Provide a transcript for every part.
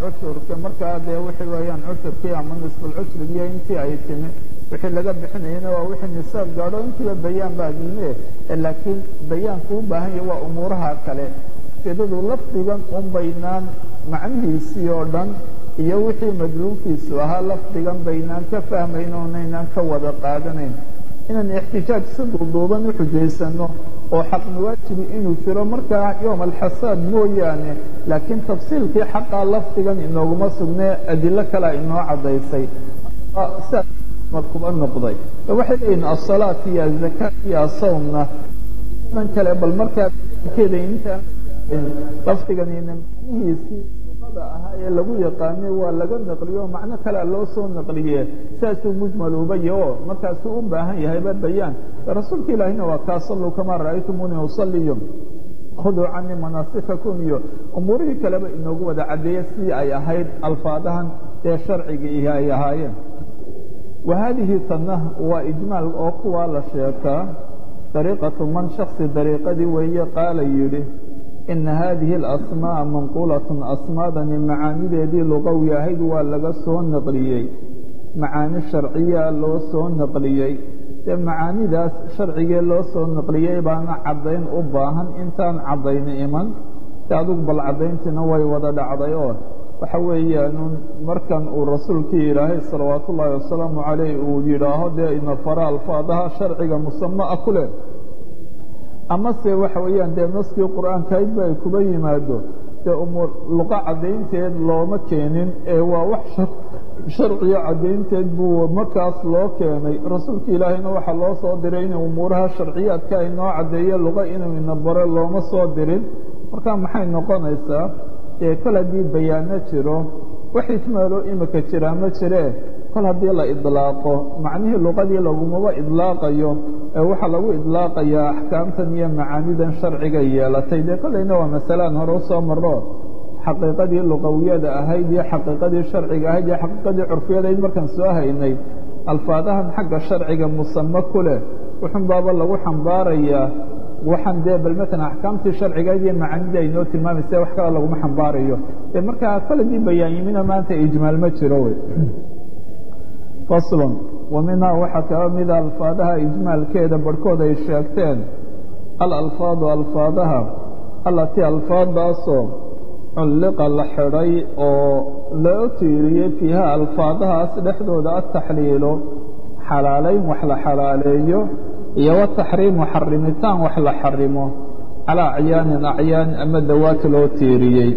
cushurka markaa dee wixii weeyaan cushurkii ama nisfulcushrigii intii ay timi wixii laga bixinayana waa wixii nisaab gaadho intiiba bayaan baa diime laakiin bayaanku u baahan yahay waa umuuraha kale ujeedadu lafdigan un baynaan macnihiisii oo dhan iyo wixii madluulkiisu ahaa lafdigan baynaan ka fahmayn oonaynaan ka wada qaadanayn inaan ixtijaaj si duuduuban u xujaysano oo xaqniwaajibi inuu jiro markaa yowm alxasaad mooyaane laakiin tafsiilkii xaqaa lafdigan inooguma sugnee adilo kalea inoo caddaysay sidaas kuba noqday waxay leeyihin asalaat iyo azakaat iyo asawmna dan kale bal markaa keeda intaan lafdiganina macnihiisii luqada ahaa ee lagu yaqaanay waa laga naqliyo macno kalea loo soo naqliye saasuu mujmal uba yaho markaasuu u baahan yahayba bayaan rasuulka ilaahina waa kaa salluu kamaa ra'aytumuni usaliyo khuduu canii manaasikakum iyo umuurihii kaleba inoogu wada caddeeya sidii ay ahayd alfaadahan ee sharciga ay ahaayeen wa haadihi tanna waa ijmaal oo kuwaa la sheekaa dariiqatu man shaksi dariiqadii weeye qaala yidhi ina haadihi alasmaa'a manquulatun asmaadani macaanideedii luqawi ahayd waa laga soo naqliyey macaani sharciya loo soo naqliyey dee macaanidaas sharcigee loo soo naqliyey baana caddayn u baahan intaan caddayni iman si adugu bal caddayntiina way wada dhacday oo waxa weeyaan markan uu rasuulkii ilaahay salawaatu ullaahi wasalaamu calayh uu yidhaaho dee ina fara alfaadaha sharciga musama'a ku leh amase waxa weeyaan dee naskii qur'aankaydba ay kuba yimaado dee umuur luqa caddaynteed looma keenin ee waa wax sharciga caddaynteed buu markaas loo keenay rasuulka ilaahayna waxaa loo soo diray inay umuuraha sharciyaadka ay noo caddeeye luqa inuu ina baro looma soo dirin marka maxay noqonaysaa ee kol haddii bayaano jiro wax ijmaaloo imika jiraa ma jiree kol haddii la idlaaqo macnihii luqadii lagumaba idlaaqayo ee waxaa lagu idlaaqayaa axkaamtan iyo macaanidan sharciga yeelatay dee kollayna waa masalaan hore usoo maro xaqiiqadii luqawiyada ahayd iyo xaqiiqadii sharciga ahayd iyo xaqiiqadii curfiyadayd markaan soo haynay alfaadahan xagga sharciga musamo ku leh wuxun baaba lagu xambaarayaa waxaan dee bal matalan axkaamtii sharcigayd iyo macaanida ay noo tilmaamaysa wax kale laguma xambaarayo e markaa koladii bayaan yimina maanta ijmaal ma jiro wey faslon wa minhaa waxaa kaba mida alfaadaha ijmaalkeeda barhkood ay sheegteen alalfaadu alfaadaha allatii alfaadaasoo culliqa la xidhay oo loo tiiriyey fiiha alfaadahaas dhexdooda ataxliilo xalaalayn wax la xalaaleeyo iyo wataxriimu xarimitaan wax la xarimo calaa acyaanin acyaan ama dawaati loo tiiriyey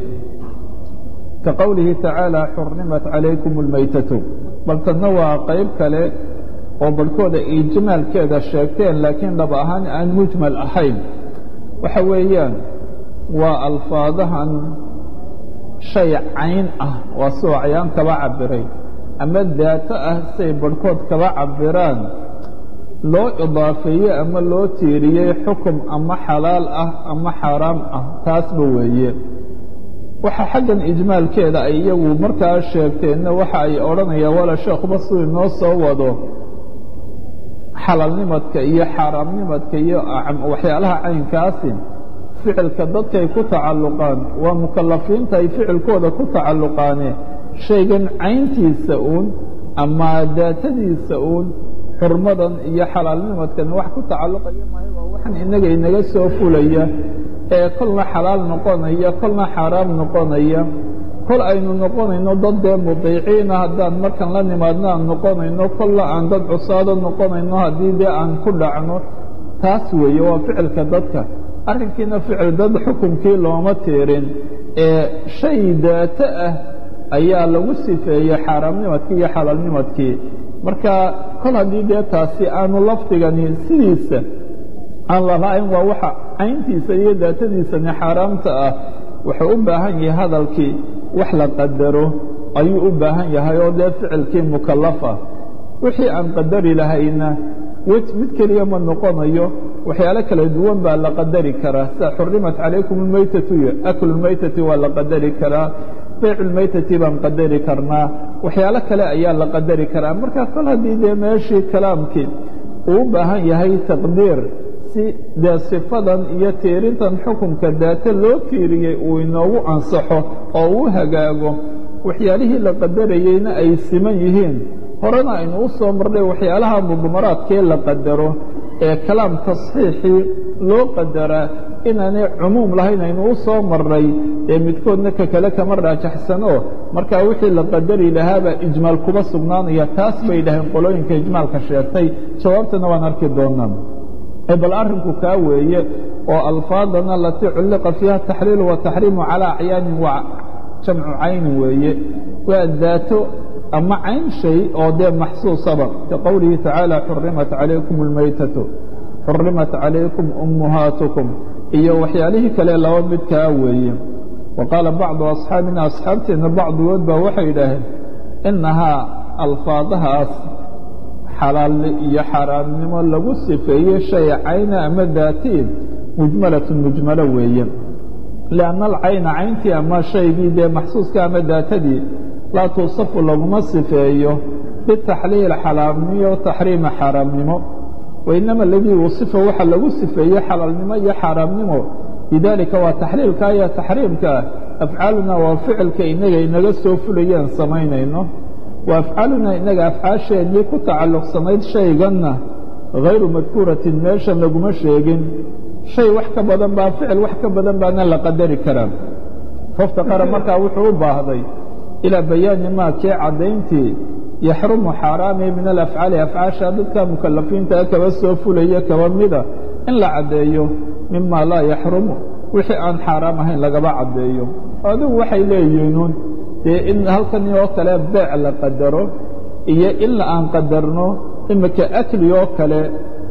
ka qowlihi tacaala xurrimat calaykum اlmaytatu bal tanna waa qayb kale oo barhkooda ijmaalkeeda sheegteen laakiin dhab ahaan aan mujmal ahayn waxa weeyaan waa alfaadahan shay cayn ah waa soo acyaan kaba cabiray ama daato ah say barhkood kaba cabiraan loo idaafeeyey ama loo tiiriyey xukum ama xalaal ah ama xaaraam ah taasba weeye waxa xaggan ijmaalkeeda ay iyagu markaa sheegteenna waxa ay odhanayaan wala sheekhuba siduu inoo soo wado xalaalnimadka iyo xaaraamnimadka iyo waxyaalaha caynkaasi ficilka dadkay ku tacalluqaan waa mukalafiinta ay ficilkooda ku tacalluqaane shaygan cayntiisa uun ama daatadiisa uun xurmadan iyo xalaalnimadkan wax ku tacalluqaya maayo waa waxan inaga inaga soo fulaya ee kolna xalaal noqonaya kolna xaaraam noqonaya kol aynu noqonayno dad dee mudiiciina haddaan markan la nimaadno aan noqonayno kolla aan dad cusaado noqonayno haddii dee aan ku dhacno taas weeye waa ficilka dadka arrinkiina ficil dad xukunkii looma tiirin ee shay daato ah ayaa lagu sifeeyey xaaraamnimadkii iyo xalaalnimadkii marka kol haddii dee taasi aanu lafdigani sidiisa aan lalahayn waa waxa cayntiisa iyo daatadiisani xaaraamta ah wuxuu u baahan yahay hadalkii wax la qadaro ayuu u baahan yahay oo dee ficilkii mukalafa wixii aan qadari lahayna mid keliya ma noqonayo waxyaalo kala duwan baa la qadari karaa sida xurimat calaykum اlmaytatu iyo aklu اlmaytati waa la qadari karaa bayc اlmaytati baan qadari karnaa waxyaalo kale ayaa la qadari karaa marka kol haddii dee meeshii kalaamkii uu u baahan yahay taqdiir si dee sifadan iyo tiirintan xukunka daate loo tiiriyey uu inoogu ansaxo oo uu hagaago waxyaalihii la qadarayeyna ay siman yihiin horena aynu u soo marnay waxyaalaha mudmaraadkee la qadaro ee kalaam tasxiixii loo qadaraa inaanay cumuum lahayn aynu u soo marnay ee midkoodna ka kale kama raajaxsano markaa wixii la qadari lahaabaa ijmaal kuma sugnaanaya taas bay dhaheen qolooyinka ijmaalka sheegtay jawaabtana waan arki doonaa bal arrinku kaa weeye oo alfaadana alatii culliqa fiiha taxliilu wataxriimu calaa acyaanin waa jamcu caynin weeye waa daato ama cayn shay oo dee maxsuusaba ka qowlihi tacaala xurimat calaykum اlmaytatu xurimat calaykum ummuhaatukum iyo waxyaalihii kale laba midkaa weeye wa qaala bacdu asxaabina asxaabteenna bacdigood baa waxay yidhaaheen inahaa alfaadahaas xalaalni iyo xaaraamnimo lagu sifeeyey shay cayna ama daatiin mujmalatun mujmalo weeye lianna alcayna cayntii ama shaygii dee maxsuuska ama daatadii laa tuusafu laguma sifeeyo bitaxliil xalaamniyo taxriima xaaraamnimo wainama aladii wusifa waxa lagu sifeeyey xalaalnimo iyo xaaraamnimo bidaalika waa taxliilka iyo taxriimkaa afcaaluna waa ficilka inaga inaga soo fulayeen samaynayno wa afcaaluna inaga afcaasheennii ku tacalluqsanayd shayganna hayru madkuuratin meeshan laguma sheegin shay wax ka badan baa ficil wax ka badan baana la qadari karaa faftaqara markaa wuxuu u baahday ilaa bayaani maa kee caddayntii yaxrumu xaaraami min alafcaali afcaasha dadka mukalafiintaa kaba soo fulaya kaba mida in la caddeeyo mima laa yaxrumu wixii aan xaaraam ahayn lagaba caddeeyo adigu waxay leeyihiinuun dee in halkan oo kale beec la qadaro iyo in aan qadarno imika akli oo kale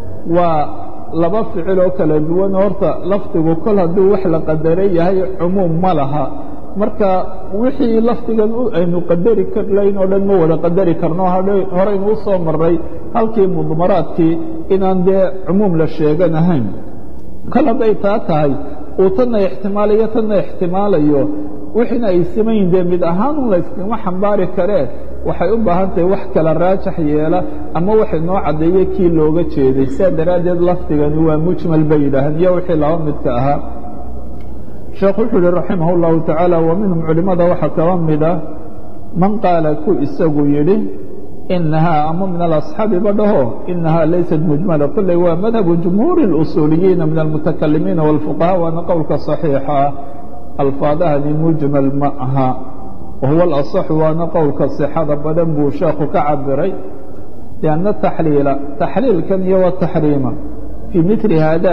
waa laba ficil oo kala duwan horta lafdigu kol hadduu wax la qadaray yahay cumuum ma laha marka wixii lafdigan aynu qadari karlayn oo dhan ma wada qadari karno horaynu u soo maray halkii mudmaraadkii inaan dee cumuum la sheeganahayn kol hadday taa tahay uu tanna ixtimaalayo tanna ixtimaalayo wixiina ay simayin dee mid ahaanun layskama xambaari karee waxay u baahan tahay wax kala raajax yeela ama waxay noo caddeeye kii looga jeeday sidaa daraaddeed lafdigani waa mujmal bay yidhaaheen iyo wixii laba midka ahaa sheekhu wuxuu yihi raximah اllahu tacaala wa minhum culimmada waxaa kaba mida man qaala ku isagu yidhi inahaa ama min alasxaabi ba dhaho inahaa laysat mujmala kolley waa madhabu jumhuuri اlusuuliyiina min almutakalimiina wاlfuqahaa waana qowlka صaxiixa ah alfaadahani mujmal ma aha wahuwa alaصaxu waana qowlka sixada badan buu sheekhu ka cabiray lianna taxliila taxliilkan iyo wataxriima fii mili haada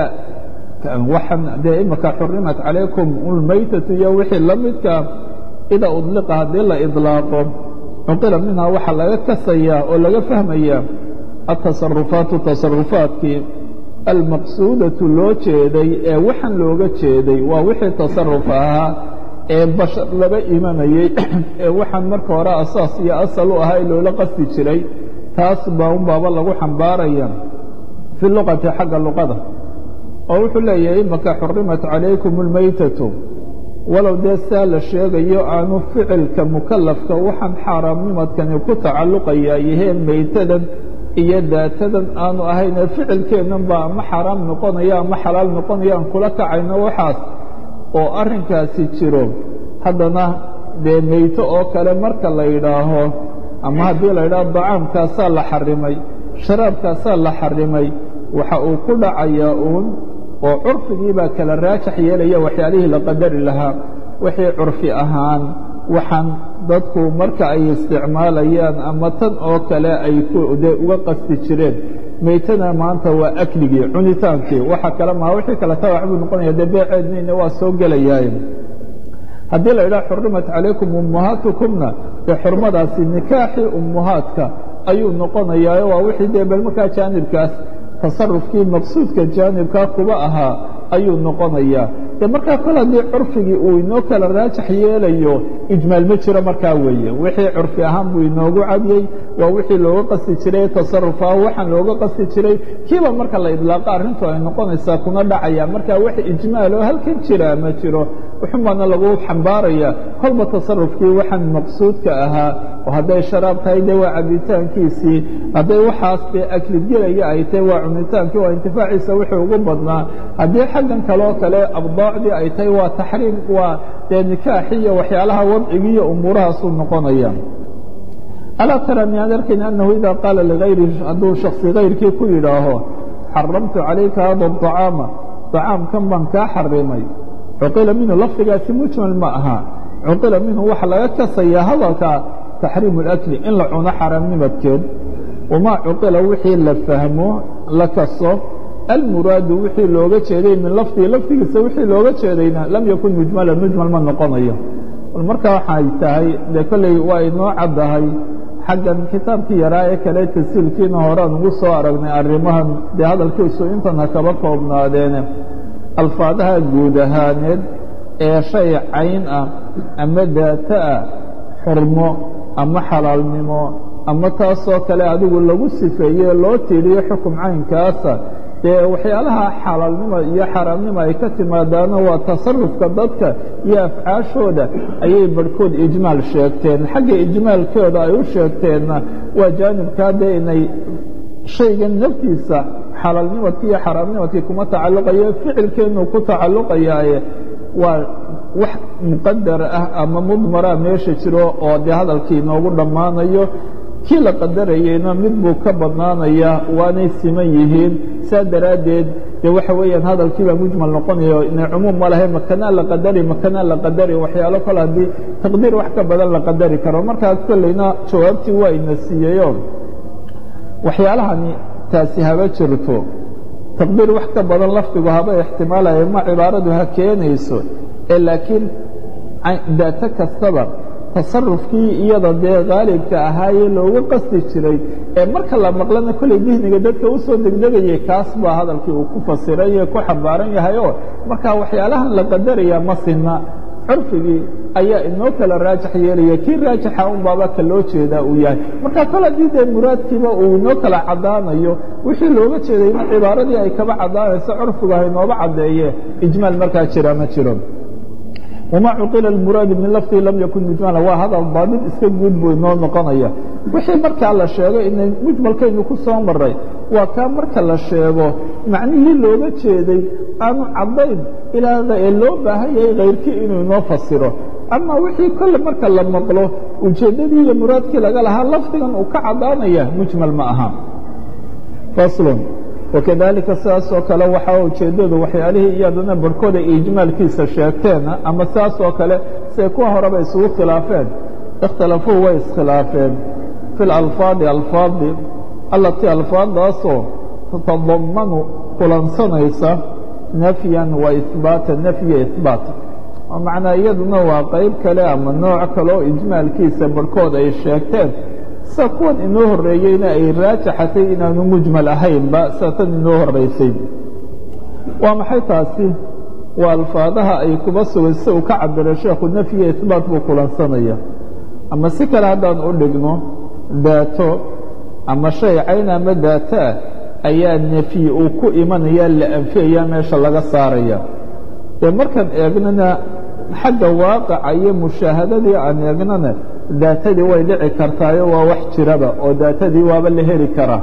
waxaan dee imika xurimat calaykum ulmaytatu iyo wixii la midka ida udliqa haddii la idlaaqo cuqila minhaa waxaa laga kasayaa oo laga fahmayaa atasarufaatu tasarufaadkii almaqsuudatu loo jeeday ee waxaan looga jeeday waa wixii tasaruf ahaa ee bashar laba imanayey ee waxaan marka hore asaas iyo asal u ahaa ee loola qasti jiray taas baa un baaba lagu xambaaraya fi luqati xagga luqada oo wuxuu leeyahay imaka xurimat calaykum اlmaytatu walow dee saa la sheegayo aanu ficilka mukalafka waxaan xaaraamnimadkani ku tacalluqaya yaheen maytadan iyo daatadan aanu ahaynee ficilkeennan baa ama xaaraam noqonaya ama xalaal noqonaya aan kula kacayno waxaas oo arrinkaasi jiro haddana dee meyto oo kale marka la yidhaaho ama haddii la yidhaaho dacaamkaasaa la xarimay sharaabkaasaa la xarimay waxa uu ku dhacayaa uun oo curfigii baa kala raajax yeelaya waxyaalihii la qadari lahaa wixii curfi ahaan waxaan dadku marka ay isticmaalayaan ama tan oo kale ay dee uga qasti jireen meytana maanta waa akligii cunitaankii waxa kale maa wixii kale tabac buu noqonaya dee beeceedniina waa soo gelayaaye haddii la yidhaha xurimat calaykum ummahaatukumna dee xurmadaasi nikaaxii ummahaadka ayuu noqonayaayo waa wixii dee bal markaa jaanibkaas tasarufkii maqsuudka jaanibkaa kuba ahaa ayuu noqonayaa de markaa kol haddii curfigii uu inoo kala raajax yeelayo ijmaal ma jiro markaa weeye wixii curfi ahaan buu inoogu cadiyey waa wixii looga qasti jiray tasarufaa waxaan looga qasti jiray kiiba marka la idlaaqo arrintu ay noqonaysaa kuna dhacaya marka wax ijmaal oo halkan jira ma jiro wuxunbaana lagu xambaaraya kolba tasarufkii waxaan maqsuudka ahaa oo hadday sharaab tahay dee waa cabitaankiisii hadday waxaas dee aklidgelaya ay tahay waa cunitaankii waa intifaaciisa wixii ugu badnaa haddii xaggan kaleoo kale abdaacdii ay tahay waa taxriim waa dee nikaaxi iyo waxyaalaha wadcigi iyo umuurahaasuu noqonaya alaa tara miyaan arkayn annahu idaa qaala ligayri hadduu shaksi kayrkii ku yidhaaho xaramtu calayka hada acaama acaamkan baan kaa xarimay cuqila minhu lafdigaasi mujmal ma aha cuqila minhu waxa laga kasayaa hadalkaa taxriimu اlakli in la cuno xaaraamnimadkeed wamaa cuqila wixii la fahmo la kaso almuraadu wixii looga jeeday min lafdihi lafdigiisa wixii looga jeedayna lam yakun mujmalan mujmal ma noqonayo bal markaa waxay tahay dee kolley waa inoo caddahay xaggan kitaabkii yaraa ee kale tasiilkiina horean ugu soo aragnay arrimahan dee hadalkiisu intana kaba koobnaadeene alfaadaha guud ahaaneed ee shay cayn ah ama daata ah xurmo ama xalaalnimo ama taasoo kale adigu lagu sifeeye loo tiiriyo xukum caynkaasa dee waxyaalaha xalaalnima iyo xaaraamnima ay ka timaadaana waa tasarufka dadka iyo afcaashooda ayay barhkood ijmaal sheegteen xagga ijmaalkooda ay u sheegteenna waa jaanibkaa dee inay shaygan naftiisa xalaalnimadkii iyo xaaraamnimadkii kuma tacalluqayo ficilkeenu ku tacalluqayaaye waa wax muqadar ah ama mudmara meesha jiro oo dee hadalkii inoogu dhammaanayo kii la qadarayeyna mid buu ka badnaanayaa waanay siman yihiin saa daraaddeed dee waxa weeyaan hadalkiibaa mujmal noqonayo inay cumuum ma lahay makanaa la qadari makanaa la qadari waxyaalo kale haddii taqdiir wax ka badan la qadari karo markaa kolleyna jawaabtii waa ina siiyeyo waxyaalahani taasi haba jirto taqdiir wax ka badan lafdigu haba ixtimaalaya ma cibaaradu ha keenayso ee laakiin daato kastaba tasarufkii iyada dee khaalibka ahaayee looga qasti jiray ee marka la maqlana kolley dihniga dadka u soo degdegayay kaas baa hadalkii uu ku fasiray ee ku xambaaran yahay oo markaa waxyaalahan la qadaraya ma sinna curfigii ayaa inoo kala raajax yeelaya kii raajaxa un baaba ka loo jeedaa uu yahay marka kol haddii dee muraadkiiba uu inoo kala caddaanayo wixii looga jeedayna cibaaradii ay kaba caddaanayso curfigu haynooba caddeeye ijmaal markaa jira ma jiro wma cuqila اmuraadu min lafdihi lam yakun mujmala waa hadal baadid iska guud buu inoo noqonaya wixii markaa la sheego inay mujmalkaynu ku soo maray waa kaa marka la sheego macnihii looga jeeday aanu caddayn ilaa ee loo baahan yahay kayrkii inuu inoo fasiro ama wixii kolle marka la maqlo ujeeddadii iyo muraadkii laga lahaa lafdigan uu ka caddaanaya mujmal ma aha faslun wakadalika sidaasoo kale waxaa ujeeddadu waxyaalihii iyadana barhkooda ijmaalkiisa sheegteena ama sidaasoo kale siay kuwa horeba isugu khilaafeen ikhtilafuu way iskhilaafeen fi lalfaadi alfaadi allatii alfaadaasoo tatadamanu kulansanaysa nafyan wa ihbaata nafya ihbaat oo macnaa iyaduna waa qayb kale ama nooc kale oo ijmaalkiisa barhkood ay sheegteen sida kuwan inoo horreeyeyna ay raajaxatay inaanu mujmal ahaynba sida tan inoo horraysay waa maxay taasi waa alfaadaha ay kuba sugay si uu ka cabiro sheekhu nafyiga ihbaat buu kulansanaya ama si kale haddaan u dhigno daato ama shay cayn ama daato ah ayaa nefyi uu ku imanaya la anfiyaya meesha laga saaraya dee markaan eegnana xagga waaqaca iyo mushaahadadii aan eegnana daatadii way dhici kartaayo waa wax jiraba oo daatadii waaba la heli karaa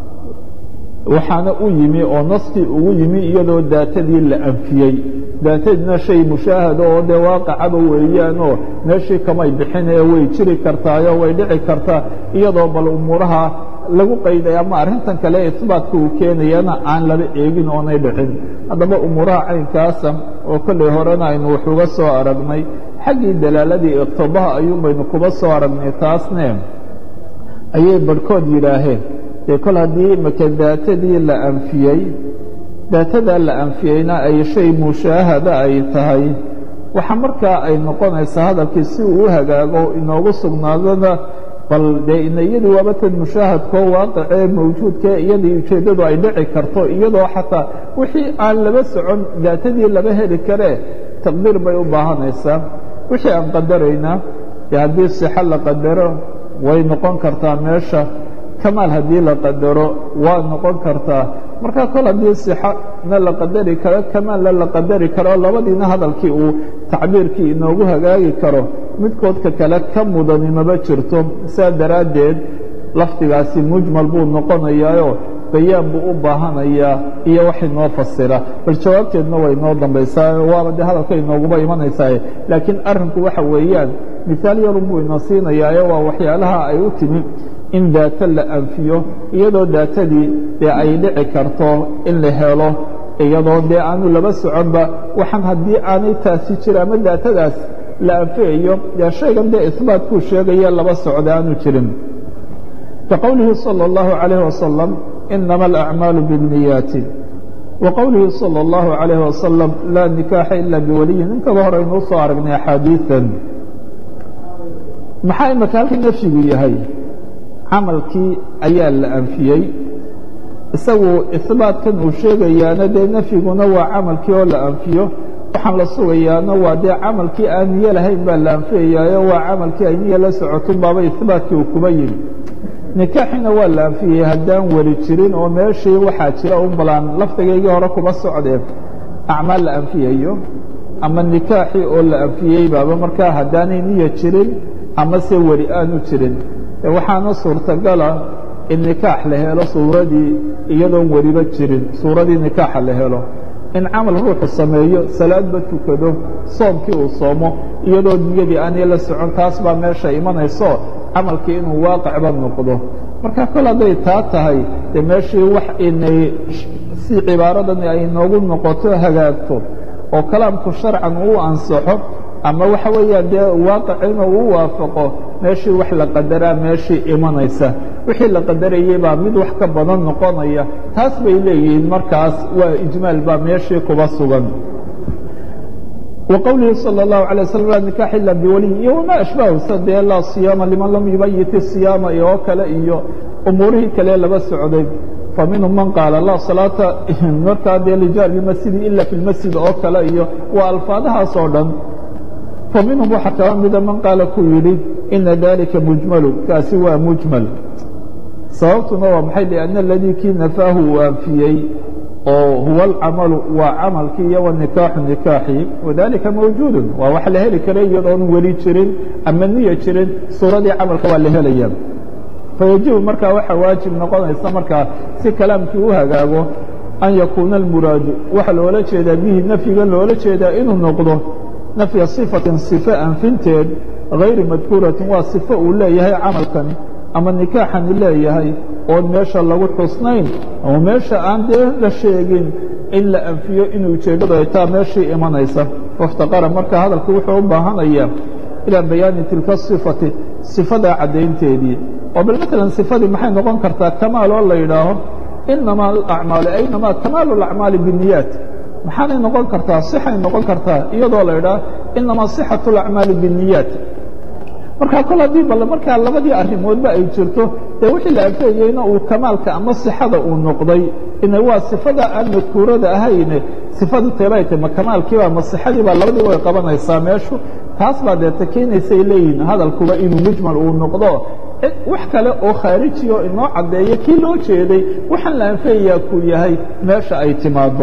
waxaana u yimi oo naskii ugu yimi iyadoo daatadii la anfiyey daatadiina shay mushaahado oo dee waaqacaba weeyaanoo meeshii kamay bixin ee way jiri kartaayo way dhici kartaa iyadoo bal umuuraha lagu qayday ama arrintan kale isbaatka uu keenayana aan laba eegin oonay dhicin haddaba umuuraha caynkaasa oo kollay horena aynu wax uga soo aragnay xaggii dalaaladii iqtibaha ayuun baynu kuba soo aragnay taasne ayay barhkood yidhaaheen dee kol haddii maka daatadii la anfiyey daatadaa la anfiyeyna ay shay mushaahada ay tahay waxa markaa ay noqonaysaa hadalkii si uu u hagaago inoogu sugnaadana bal dee ina iyadii waaba tan mushaahadkoo waaqicee mawjuudkae iyadii ujeeddadu ay dhici karto iyadoo xataa wixii aan laba socon daatadii laba heli karee taqdiir bay u baahanaysaa wixii aan qadaraynaa dee haddii sixo la qadaro way noqon kartaa meesha kamaal haddii la qadaro waa noqon kartaa marka kol haddii sixona la qadari karo kamaalna la qadari karo labadiina hadalkii uu tacbiirkii inoogu hagaagi karo midkoodka kale ka mudani maba jirto saa daraaddeed lafdigaasi mujmal buu noqonayaayo bayaan buu u baahanayaa iyo wax inoo fasira bal jawaabteedna way inoo dambaysaa waaba dee hadalka inooguba imanaysaa laakiin arrinku waxa weeyaan mihaal yarun buu inoo siinayaayo waa waxyaalaha ay u timi in daata la anfiyo iyadoo daatadii dee ay dhici karto in la helo iyadoo dee aanu laba soconba waxaan haddii aanay taasi jira ama daatadaas la anfiyayo dee shaygan dee isbaatkuu sheegaya laba socda aanu jirin kaqowlihi salى اllahu عalayh wasalam inama alacmaalu biاnniyaati wa qowlihi salى اllahu عalayh wasalam laa nikaaxa ila biwaliyin inkaba hore aynuu soo aragnay axaadiian maxaa imaka halkii nafyigu yahay camalkii ayaa la anfiyey isagu isbaatkan uu sheegayaana dee nafyiguna waa camalkii oo la anfiyo waxaan la sugayaana waa dee camalkii aan niyo lahayn baa la anfiyayaayo waa camalkii ay niyo la socotun baaba isbaatkii uu kuba yimi nikaaxina waa la anfiyey haddaan weli jirin oo meeshii waxaa jira un balaan lafdigaygii hore kuma socdeen acmaal la anfiyayo ama nikaaxii oo la anfiyey baaba markaa haddaanay niyo jirin ama se weli aanu jirin waxaana suurtagala in nikaax la helo suuradii iyadoon weliba jirin suuradii nikaaxa la helo in camal ruuxu sameeyo salaadba tukado soomkii uu soomo iyadoo niyadii aanay la socon taas baa meesha imanayso camalkii inuu waaqicba noqdo marka kol hadday taa tahay dee meeshii wax inay si cibaaradan ay noogu noqoto hagaagto oo kalaamku sharcan uu ansaxo ama waxa weeyaan dee waaqicina uu waafaqo meeshii wax la qadaraa meeshii imanaysa wixii la qadarayey baa mid wax ka badan noqonaya taas bay leeyihiin markaas waa ijmaal baa meeshii kuba sugan وqwlihi slى الlaه عalيه وsلم laa nikaax ila biwaliy iyo wma ashbahu sa dee laa صiyaama liman lam yubayit الصiyaama iyo kale iyo umuurihii kale laba socday faminhum man qaala laa salaata markaa dee lijaari masjidi ila fi اlmasjid oo kale iyo waa alfaadahaas oo dhan faminhum waxaa kaba mida man qaala ku yidhi ina dalika mujmalu kaasi waa mujmal sababtuna waa maxay لأna اladii kii nafaahu uu anfiyey oo huwa alcamalu waa camalkii iyo wanikaaxu nikaaxii wadalika mawjuudu waa wax la heli kara iyadoon weli jirin ama niya jirin suuradii camalka waa la helaya fayajibu markaa waxaa waajib noqonaysa markaa si kalaamkii u hagaago an yakuuna almuraadu waxa loola jeedaa bihi nafyiga loola jeedaa inuu noqdo nafya sifatin sife anfinteed gayri madkuuratin waa sifo uu leeyahay camalkani ama nikaaxani leeyahay oon meesha lagu xusnayn ama meesha aan dee la sheegin in la anfiyo inuu ujeeddadu ay taa meeshii imanaysa waftaqara marka hadalku wuxuu u baahanaya ilaa bayaani tilka sifati sifadaa caddaynteedii oo bal maalan sifadii maxay noqon kartaa kamaal oo la yidhaaho inamaa alacmaalu aynamaa kamaalu alacmaali biniyaat maxaanay noqon kartaa sixay noqon kartaa iyadoo la yidhaaho inamaa sixatu alacmaali biniyaat markaa kol haddii bal markaa labadii arrimoodba ay jirto dee wixii la anfiyayeyna uu kamaalka ama sixada uu noqday ina waa sifada aan madkuurada ahayne sifadu teebay tahy ma kamaalkiiba ma sixadiiba labadiiba way qabanaysaa meeshu taas baa deeta keenaysay leeyihin hadalkuba inuu mujmal uu noqdo wax kale oo khaarijiyo inoo caddeeyo kii loo jeeday waxaan la anfiyayaa kuu yahay meesha ay timaado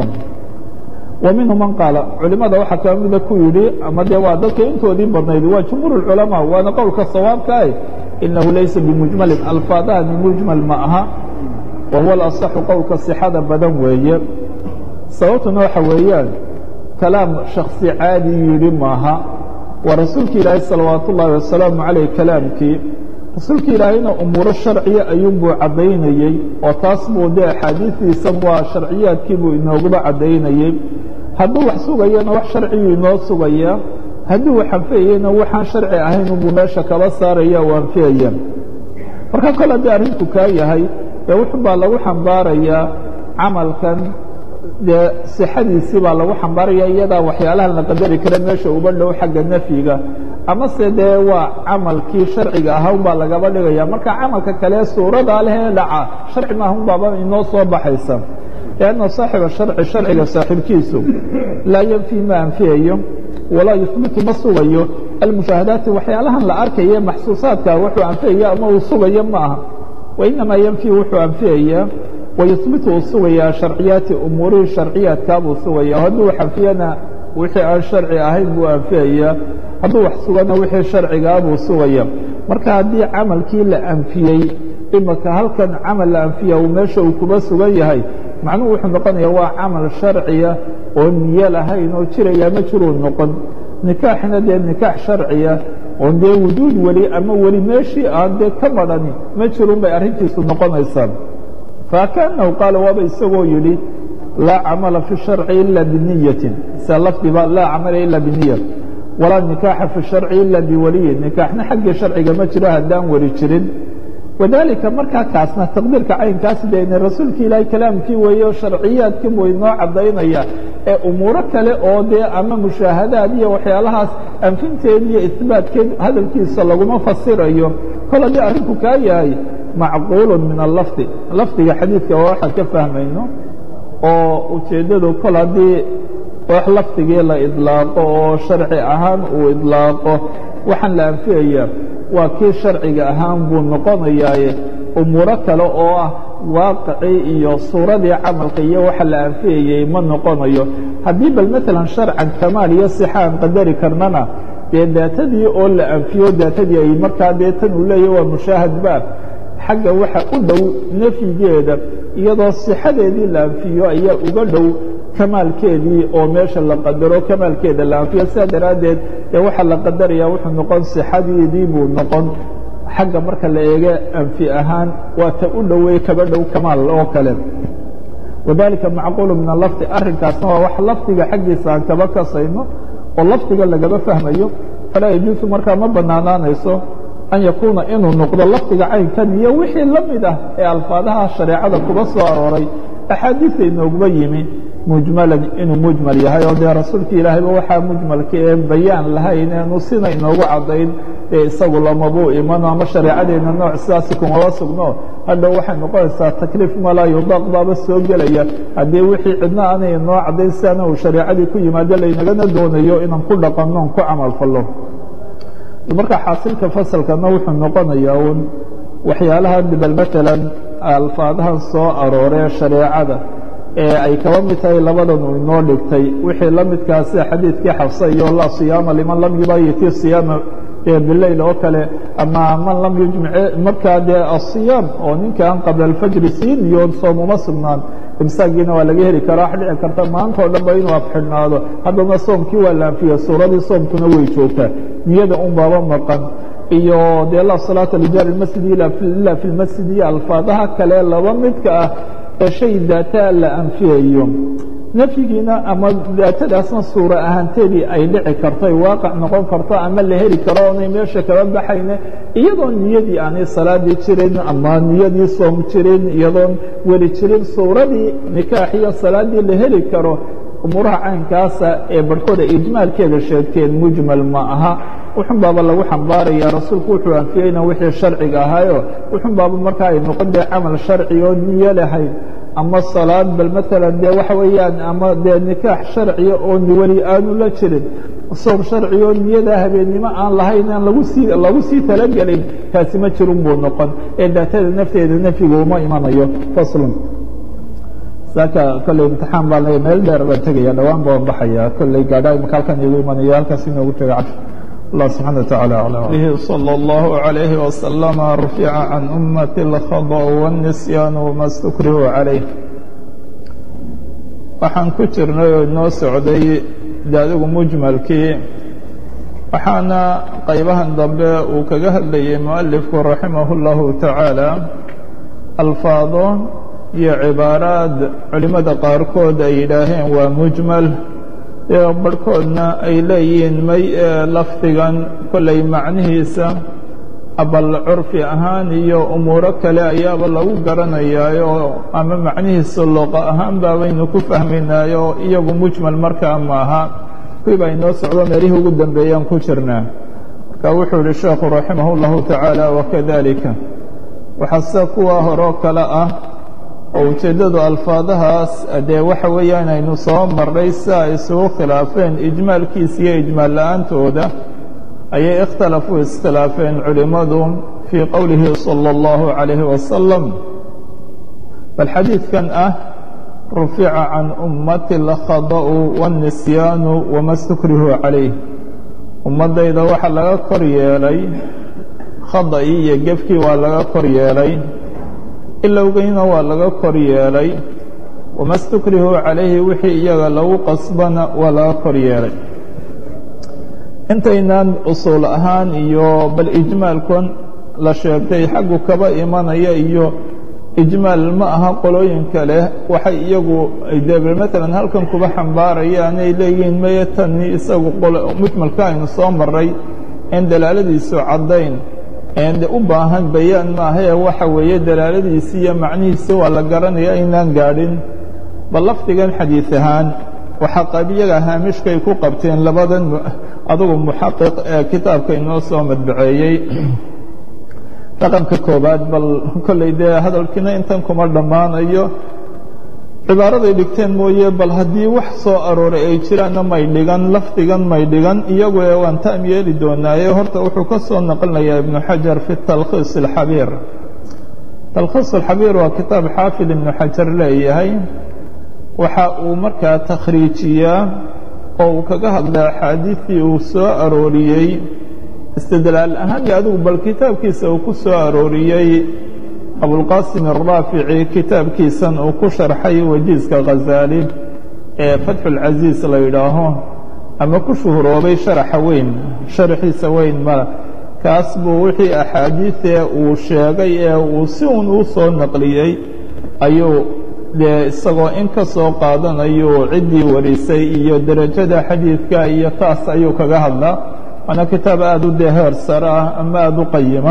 ومنهم من قاaل culimada waxaa ka mida ku yihi ama de waa dadka intoodii badnayd waa جمهوuر العلماء waana qowlka صawاabka ah إنahu laysa بمجمل alفاadahani مجمل ma aha وهuو الأصح qowlka صحada badan weeye sababtuna waxa weeyaan كalaam شhaخصي caadi yihi maaha waa rasuulki ilaahay salawaaت الlahi وaسaلaaم عalيه kalaamkii rasuulka ilaahayna umuuro sharciya ayuunbuu caddaynayey oo taas buu dee axaadiistiisa waa sharciyaadkiibuu inooguba caddaynayey hadduu wax sugayana wax sharciyuu inoo sugayaa hadduu wax anfiyayena waxaan sharci ahayn unbuu meesha kaba saaraya oo anfiyaya marka kol haddii arrinku kaa yahay dee wuxun baa lagu xambaarayaa camalkan dee sixadiisii baa lagu xambaaraya iyadaa waxyaalahan la qadari kara meesha uba dhow xagga nafyiga amase dee waa camalkii sharciga ahaa un baa lagaba dhigaya marka camalka kale suuradaa lehee dhaca sharci maaha un baaba inoo soo baxaysa لأnna saaxiba sharci sharciga saaxiibkiisu laa yanfi ma anfiyayo walaa yuhbitu ma sugayo almushaahadaati waxyaalahan la arkaye maxsuusaadka wuxuu anfiyaya ama uu sugayo ma aha wainamaa yanfi wuxuu anfiyayaa wayuhbitu uu sugayaa sharciyaati umuurihii sharciyaadkaa buu sugaya hadduu wax anfiyana wixii aan sharci ahayn buu anfiyayaa hadduu wax sugana wixii sharcigaa buu sugaya marka haddii camalkii la anfiyey imaka halkan camal la anfiya uu meesha uu kuba sugan yahay macnuhu wuxuu noqonaya waa camal sharciya oo niyo lahayn oo jiraya ma jiruu noqon nikaaxna dee nikaax sharciya oo dee wujuud weli ama weli meeshii aan dee ka madhani ma jirun bay arrintiisu noqonaysaa faakaanahu qaala waaba isagoo yidhi laa camala fi sharci ila biniyatin sia lafdiba laa camala ila biniya walaa nikaaxa fi sharci ila biwaliyin nikaaxna xaggii sharciga ma jiro haddaan weli jirin wadalika markaa kaasna taqdiirka caynkaasi dena rasuulka ilaahay kalaamkii weeye oo sharciyaadkii buu inoo caddaynaya ee umuuro kale oo dee ama mushaahadaad iyo waxyaalahaas anfinteed iyo isbaatkeed hadalkiisa laguma fasirayo kol haddii arrinku kaa yahay macquulu min alafdi lafdiga xadiidka waa waxaan ka fahmayno oo ujeeddadu kol haddii wax lafdigii la idlaaqo oo sharci ahaan uu idlaaqo waxaan la anfiyayaa waa kii sharciga ahaan buu noqonayaaye umuuro kale oo ah waaqicii iyo suuradii camalka iyo waxa la anfiyayey ma noqonayo haddii bal maalan sharcan kamaal iyo sixa aan qadari karnana dee daatadii oo la anfiyo daatadii ay markaa dee tan uu leeyahy waa mushaahadba xagga waxa u dhow nafyigeeda iyadoo sixadeedii la anfiyo ayaa uga dhow kamaalkeedii oo meesha la qadaro kamaalkeeda la anfiyo sidaa daraaddeed dee waxaa la qadaraya wuxuu noqon sixadeedii buu noqon xagga marka la eege anfi ahaan waa ta u dhoweey kaba dhow kamaal oo kale wadalika macquulu min alafdi arrinkaasna waa wax lafdiga xaggiisa aan kaba kasayno oo lafdiga lagaba fahmayo falaa yajuusu markaa ma banaanaanayso an yakuuna inuu noqdo lafdiga caynkan iyo wixii la mid ah ee alfaadaha shareecada kuba soo arooray axaadiista inooguba yimi mujmalan inuu mujmal yahay oo dee rasuulka ilaahayba waxaa mujmalka ee bayaan lahayn eenu sina inoogu caddayn ee isagu lamabuu imano ama shareecadeenna nooc sidaasi kumaba sugno hadhow waxay noqonaysaa takliif malaa yudaaq baaba soo gelaya haddii wixii cidna aanay inoo caddayn sidaana uu shareecadii ku yimaado laynagana doonayo inaan ku dhaqanno on ku camal fallo marka xaasilka fasalkana wuxuu noqonayaa un waxyaalaha bal maalan alfaadahan soo arooree shareecada ee ay kaba mid tahay labadan uu inoo dhigtay wixii la midkaa sida xadiidkii xafsa iyo laa siyaama liman lam yubayiti siyaama bileyl oo kale ama man lam yujmic markaa dee asiyaam oo ninkaan qabla alfajri siin iyo soom uma sugnaan imsaagiina waa laga heli karaa wax dhici karta maanta o dhan ba inuu afxidhnaado haddana soomkii waa la anfiya suuradii soomkuna way joogtaa niyada un baaba maqan iyo dee laa salaata lijaari masjid ila fi lmasjid iyo alfaadaha kale laba midka ah ee shay daataa la anfiyayo nafyigiina ama daatadaasna suura ahaanteedii ay dhici karto ay waaqac noqon karto ama la heli karo onay meesha kaba baxayne iyadoo niyadii aanay salaadii jirin ama niyadii soom jirin iyadoon weli jirin suuradii nikaax iyo salaadii la heli karo umuuraha caynkaasa ee barhkooda ijmaalkeeda sheegteen mujmal ma aha wuxun baaba lagu xambaaraya rasuulku wuxuu anfiyeyna wixii sharciga ahaayo wuxun baaba markaa ay noqon dee camal sharci oo niyo lahayd ama salaad bal maalan dee waxa weeyaan ama dee nikaax sharciya oo weli aanu la jirin soom sharci oo niyada habeennimo aan lahayn aan lagu sii lagu sii talagelin kaasi ma jirun buu noqon ee daatada nafteeda nafyigu uma imanayo faslun saaka kolley imtixaan baa le meel dheer baan tegaya dhawaan baan baxaya kolley gaadhaa imaka halkan igu imanayo halkaas inoogu taga caf الله سبحانه وتعالى أعلم به صلى الله عليه وسلم رفع عن أمة الخضع والنسيان وما استكره عليه waxaan ku jirnay oo inoo socday de adigu mujmalkii waxaana qaybahan dambe uu kaga hadlayay mualifku raximah اllahu taعaalى alfaado iyo cibaaraad culimada qaarkood ay yidhaaheen waa mujmal ee barhkoodna ay leeyihiin may lafdigan kollay macnihiisa abal curfi ahaan iyo umuuro kale ayaaba lagu garanayaayo ama macnihiisa luqa ahaan baabaynu ku fahmaynaayo iyagu mujmal markaa maaha kuwii baa inoo socdo meelihii ugu dambeeyaan ku jirnaa marka wuxuu yihi sheekhu raximah اllahu tacaala wakadalika waxaa sida kuwa horoo kale ah oo ujeeddadu alfaadahaas dee waxa weeyaan aynu soo marray si ay isugu khilaafeen ijmaalkiisa iyo ijmaal la-aantooda ayay ikhtalafuu iskhilaafeen culimmadu fii qowlihi salى اllahu عalayhi wasalam bal xadiidkan ah rufica can ummati اlkhada'u wاnnisyaanu wama stukrihu calayh ummaddayda waxaa laga kor yeelay khada'ii iyo gefkii waa laga kor yeelay ilowgeyna waa laga kor yeelay wama stukrihuu calayhi wixii iyaga lagu qasbana waa laga kor yeelay intaynaan usuul ahaan iyo bal ijmaalkon la sheegtay xaggu kaba imanaya iyo ijmaal ma aha qolooyinka leh waxay iyagu de matalan halkan kuba xambaarayaan ay leeyihiin maya tani isagu mujmalka aynu soo maray en dalaaladiisu caddayn de u baahan bayaan maahae waxa weeye dalaaladiisi iyo macnihiisi waa la garanaya aynaan gaadhin bal lafdigan xadiid ahaan waxaa qabiyaga haamishkay ku qabteen labadan adugu muxaqiq ee kitaabka inoo soo madbaceeyey raqamka koobaad bal kolley dee hadalkiina intan kuma dhammaanayo cibaaraday dhigteen mooye bal haddii wax soo arooray ay jiraanna may dhigan lafdigan may dhigan iyagu ee waan taam yeeli doonaaye horta wuxuu ka soo naqlinayaa ibnu xajar fi talkhiis alxabiir talkhiis alxabiir waa kitaab xaafid ibnu xajar leeyahay waxa uu markaa takhriijiyaa oo uu kaga hadlay axaadiistii uu soo arooriyey istidlaal ahaan iyo adigu bal kitaabkiisa uu ku soo arooriyey abulqaasim araafici kitaabkiisan uu ku sharxay wajiiska khazaali ee fatxulcasiis la yidhaaho ama ku shuhuroobay sharaxa weyn sharaxiisa weyn mala kaas buu wixii axaadiidee uu sheegay ee uu si uun uu soo naqliyey ayuu dee isagoo in ka soo qaadanayu ciddii warisay iyo derajada xadiidka iyo taas ayuu kaga hadlaa waana kitaab aada u dee heer sare ah ama aada u qayima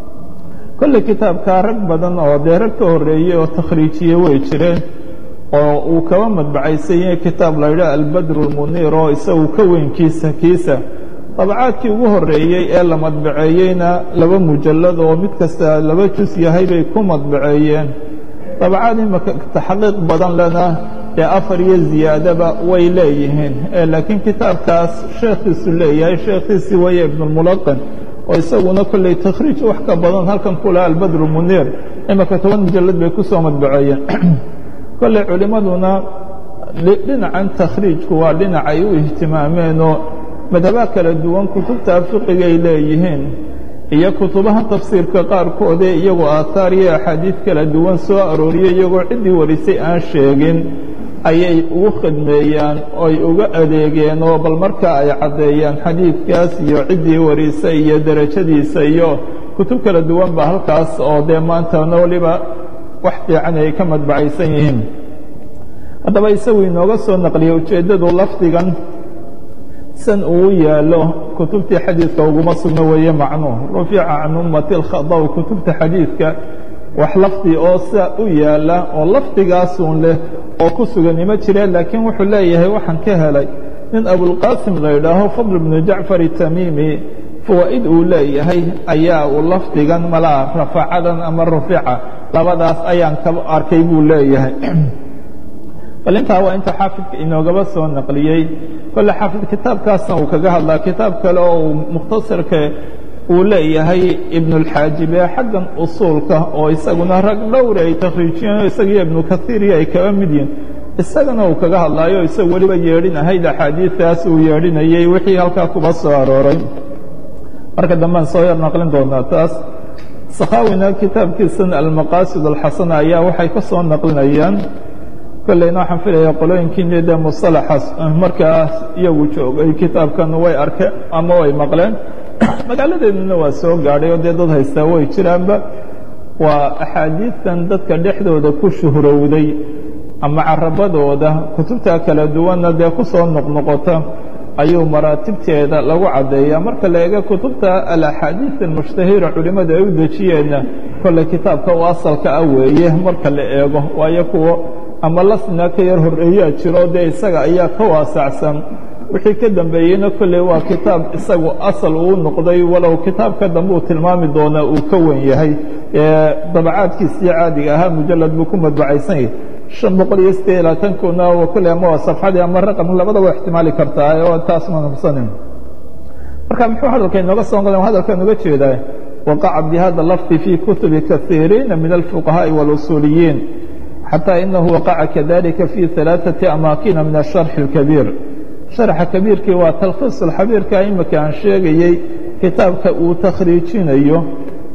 kolley kitaabkaa rag badan oo dee rag ka horreeyey oo takhriijiye way jireen oo uu kaba madbacaysan yahay kitaab la yidhaha albadru lmuniir oo isagu ka weynkiisa kiisa dabacaadkii ugu horreeyey ee la madbaceeyeyna laba mujallad oo mid kasta laba jus yahay bay ku madbaceeyeen dabacaad imaka taxqiiq badan lena dee afar iyo ziyaadaba way leeyihiin laakiin kitaabkaas sheekhiisu leeyahay sheekhiisii waya ibnulmulaqin oo isaguna kolley takhriij wax ka badan halkan kula albadru muniir imaka toban mujallad bay ku soo madbaceeyeen kolley culimmaduna dhinacan takhriijku waa dhinac ay u ihtimaameenoo madhabaa kala duwan kutubta fiqigay leeyihiin iyo kutubaha tafsiirka qaarkoodee iyagoo aathaar iyo axaadiid kala duwan soo arooriyey iyagoo ciddii warisay aan sheegin ayay ugu khidmeeyaan oy uga adeegeen oo bal markaa ay caddeeyaan xadiidkaas iyo ciddii warisay iyo derajadiisa iyo kutub kala duwan ba halkaas oo dee maantana waliba wax fiican ay ka madbacaysan yihiin haddaba isagu inooga soo naqliyey ujeeddadu lafdigan san uu yaallo kutubtii xadiidka uguma sugno weeye macnuhu rufica can ummati اlkhadaw kutubta xadiidka wax lafdi oo saa u yaalla oo lafdigaasun leh oo ku sugan ima jireen laakiin wuxuu leeyahay waxaan ka helay nin abulqaasim la yidhaaho fadl bnu jacfar itamimi fawaa'id uu leeyahay ayaa uu lafdigan malaa rafacadan ama rufica labadaas ayaan ka arkay buu leeyahay bal intaa waa inta xaafidka inoogaba soo naqliyey kolle xaafid kitaabkaasna uu kaga hadlaa kitaab kale oo uu mukhtasarka uu leeyahay ibnulxaajibe xaggan usuulka oo isaguna rag dhowri ay takhriijiyeen oo isagiyo ibnu kaiiriyo ay kaba mid yihin isagana uu kaga hadlaayo isagu weliba yeedhinahayd axaadiistaas uu yeedhinayey wixii halkaa kuba soo arooray marka dambean soo yar naqlin doonaa taas sakhaawina kitaabkiisan almaqaasid alxasana ayaa waxay ka soo naqlinayaan kolleyna waxaan filaya qolooyinkiini dee musalaxaas markaas iyagu joogay kitaabkan way arkeen ama way maqleen magaaladeeduna waa soo gaadhay oo dee dad haystaa way jiraanba waa axaadiidtan dadka dhexdooda ku shuhrowday ama carabadooda kutubta kala duwanna dee ku soo noqnoqota ayuu maraatibteeda lagu caddeeyaa marka la eego kutubta alaxaadiid almushtahira culimmadu ay u dejiyeenna kolley kitaabka u asalka ah weeye marka la eego waayo kuwo ama lasna ka yar horreeyaa jiro dee isaga ayaa ka waasacsan wixii ka dambeeyeyna kolley waa kitaab isagu asal uu noqday walow kitaabka dambe uu tilmaami doonaa uu ka wen yahay dabacaadkiisii caadiga ahaa mujalad buu ku madbacaysan yahay شhan boqol iyo sideed iyo labaatankuna kolley ama waa safxadii ama raqam labadaba ixtimaali kartaa oo taas ma nubsanin marka muxuu hadalka inooga soo qolen hadalka inoga jeedaa waqaca bihada lafdi fii kutubi kaiiriina min alfuqahaaءi wاlusuuliyiin xatى inahu waqaca kadalika fii ثalaaثaةi amaakina min الsharxi الkabiir sharxa kabiirkii waa talkhiis alxabiirka imika aan sheegayey kitaabka uu takhriijinayo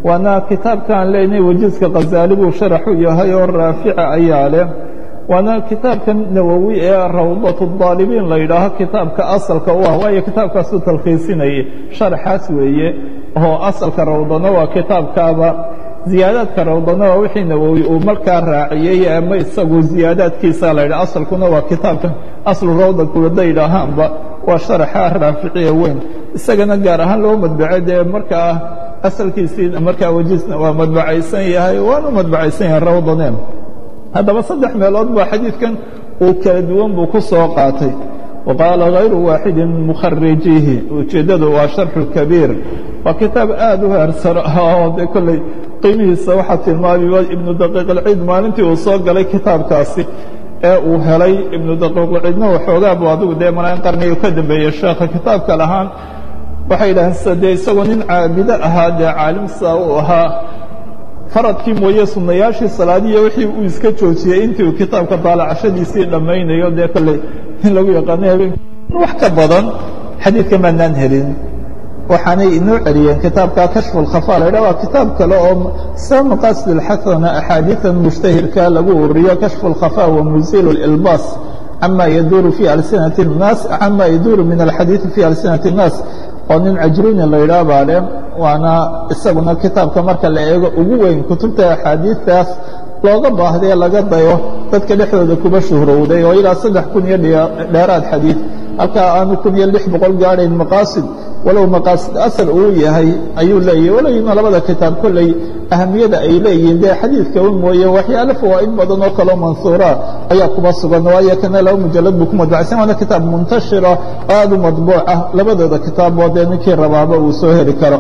waana kitaabkaan leenahay wajiiska khazaali buu sharaxu yahay oo raafica ayaa leh waana kitaabka nawowi ee rawdatu daalibiin la yidhaaho kitaabka asalka u ah waayo kitaabkaasuu talkhiisinayay sharaxaas weeye oo asalka rawdana waa kitaabkaaba ziyaadaadka rawdana waa wixii nawowi uu markaa raaciyey ama isagu ziyaadaadkiisa la yidhaha asalkuna waa kitaabka aslu rawda kuwada yidhaahaanba waa sharaxa raaficiya weyn isagana gaar ahaan loo madbacay dee markaa asalkiisii markaa wajiisna waa madbacaysan yahay waanu madbacaysan yahay rawdane haddaba saddex meelood baa xadiidkan uu kala duwan buu ku soo qaatay wa qaala hayru waaxidin mukharijihi ujeeddadu waa sharxu kabiir waa kitaab aad u heersar ah oo dee kolley qiimihiisa waxaa tilmaamaya ibnu daqiiq alciid maalintii uu soo galay kitaabkaasi ee uu helay ibnu daqiiqulciidna waxoogaa buu adigu dee malaain qarniga ka dambeeyey sheekha kitaabka lahaan waxay yidhaaheen sida dee isagoo nin caabido ahaa dee caalimsaa uu ahaa faradkii mooye sunnayaashii salaadiya wixii uu iska joojiyey intii uu kitaabka daalacashadiisii dhammaynayo dee kolley in lagu yaqaano habeen wax ka badan xadiidka maanaan helin waxaanay inoo celiyeen kitaabka kashfu اlkhafa la ydhah waa kitaab kale oo sa maqaasid اlxasana axaadiiثan mushtahirka lagu uriyo kashfu اlkhafa wa muziil اlilbaas cama yaduuru fi alsinati الnaas cama yaduuru min alxadiiثi fi alsinati الnaas oo nin cajruni la yidhaah baa leh waana isaguna kitaabka marka la eego ugu weyn kutubta axaadiistaas looga baahdae laga dayo dadka dhexdooda kuba shuhrowday oo ilaa saddex kun iyo dheeraad xadiid halkaa aanu kun iyo lix boqol gaadhayn maqaasid walow maqaasid asal uu yahay ayuu leeyahy walowina labada kitaab kolley ahamiyada ay leeyihiin dee xadiidka un mooye waxyaale fawaa'id badan oo kaloo mansuura ayaa kuba sugan waayo kana laba mujalad buu ku madbacsan waana kitaab muntashira oo aad u madbuucah labadooda kitaaboo dee ninkii rabaaba uu soo heli karo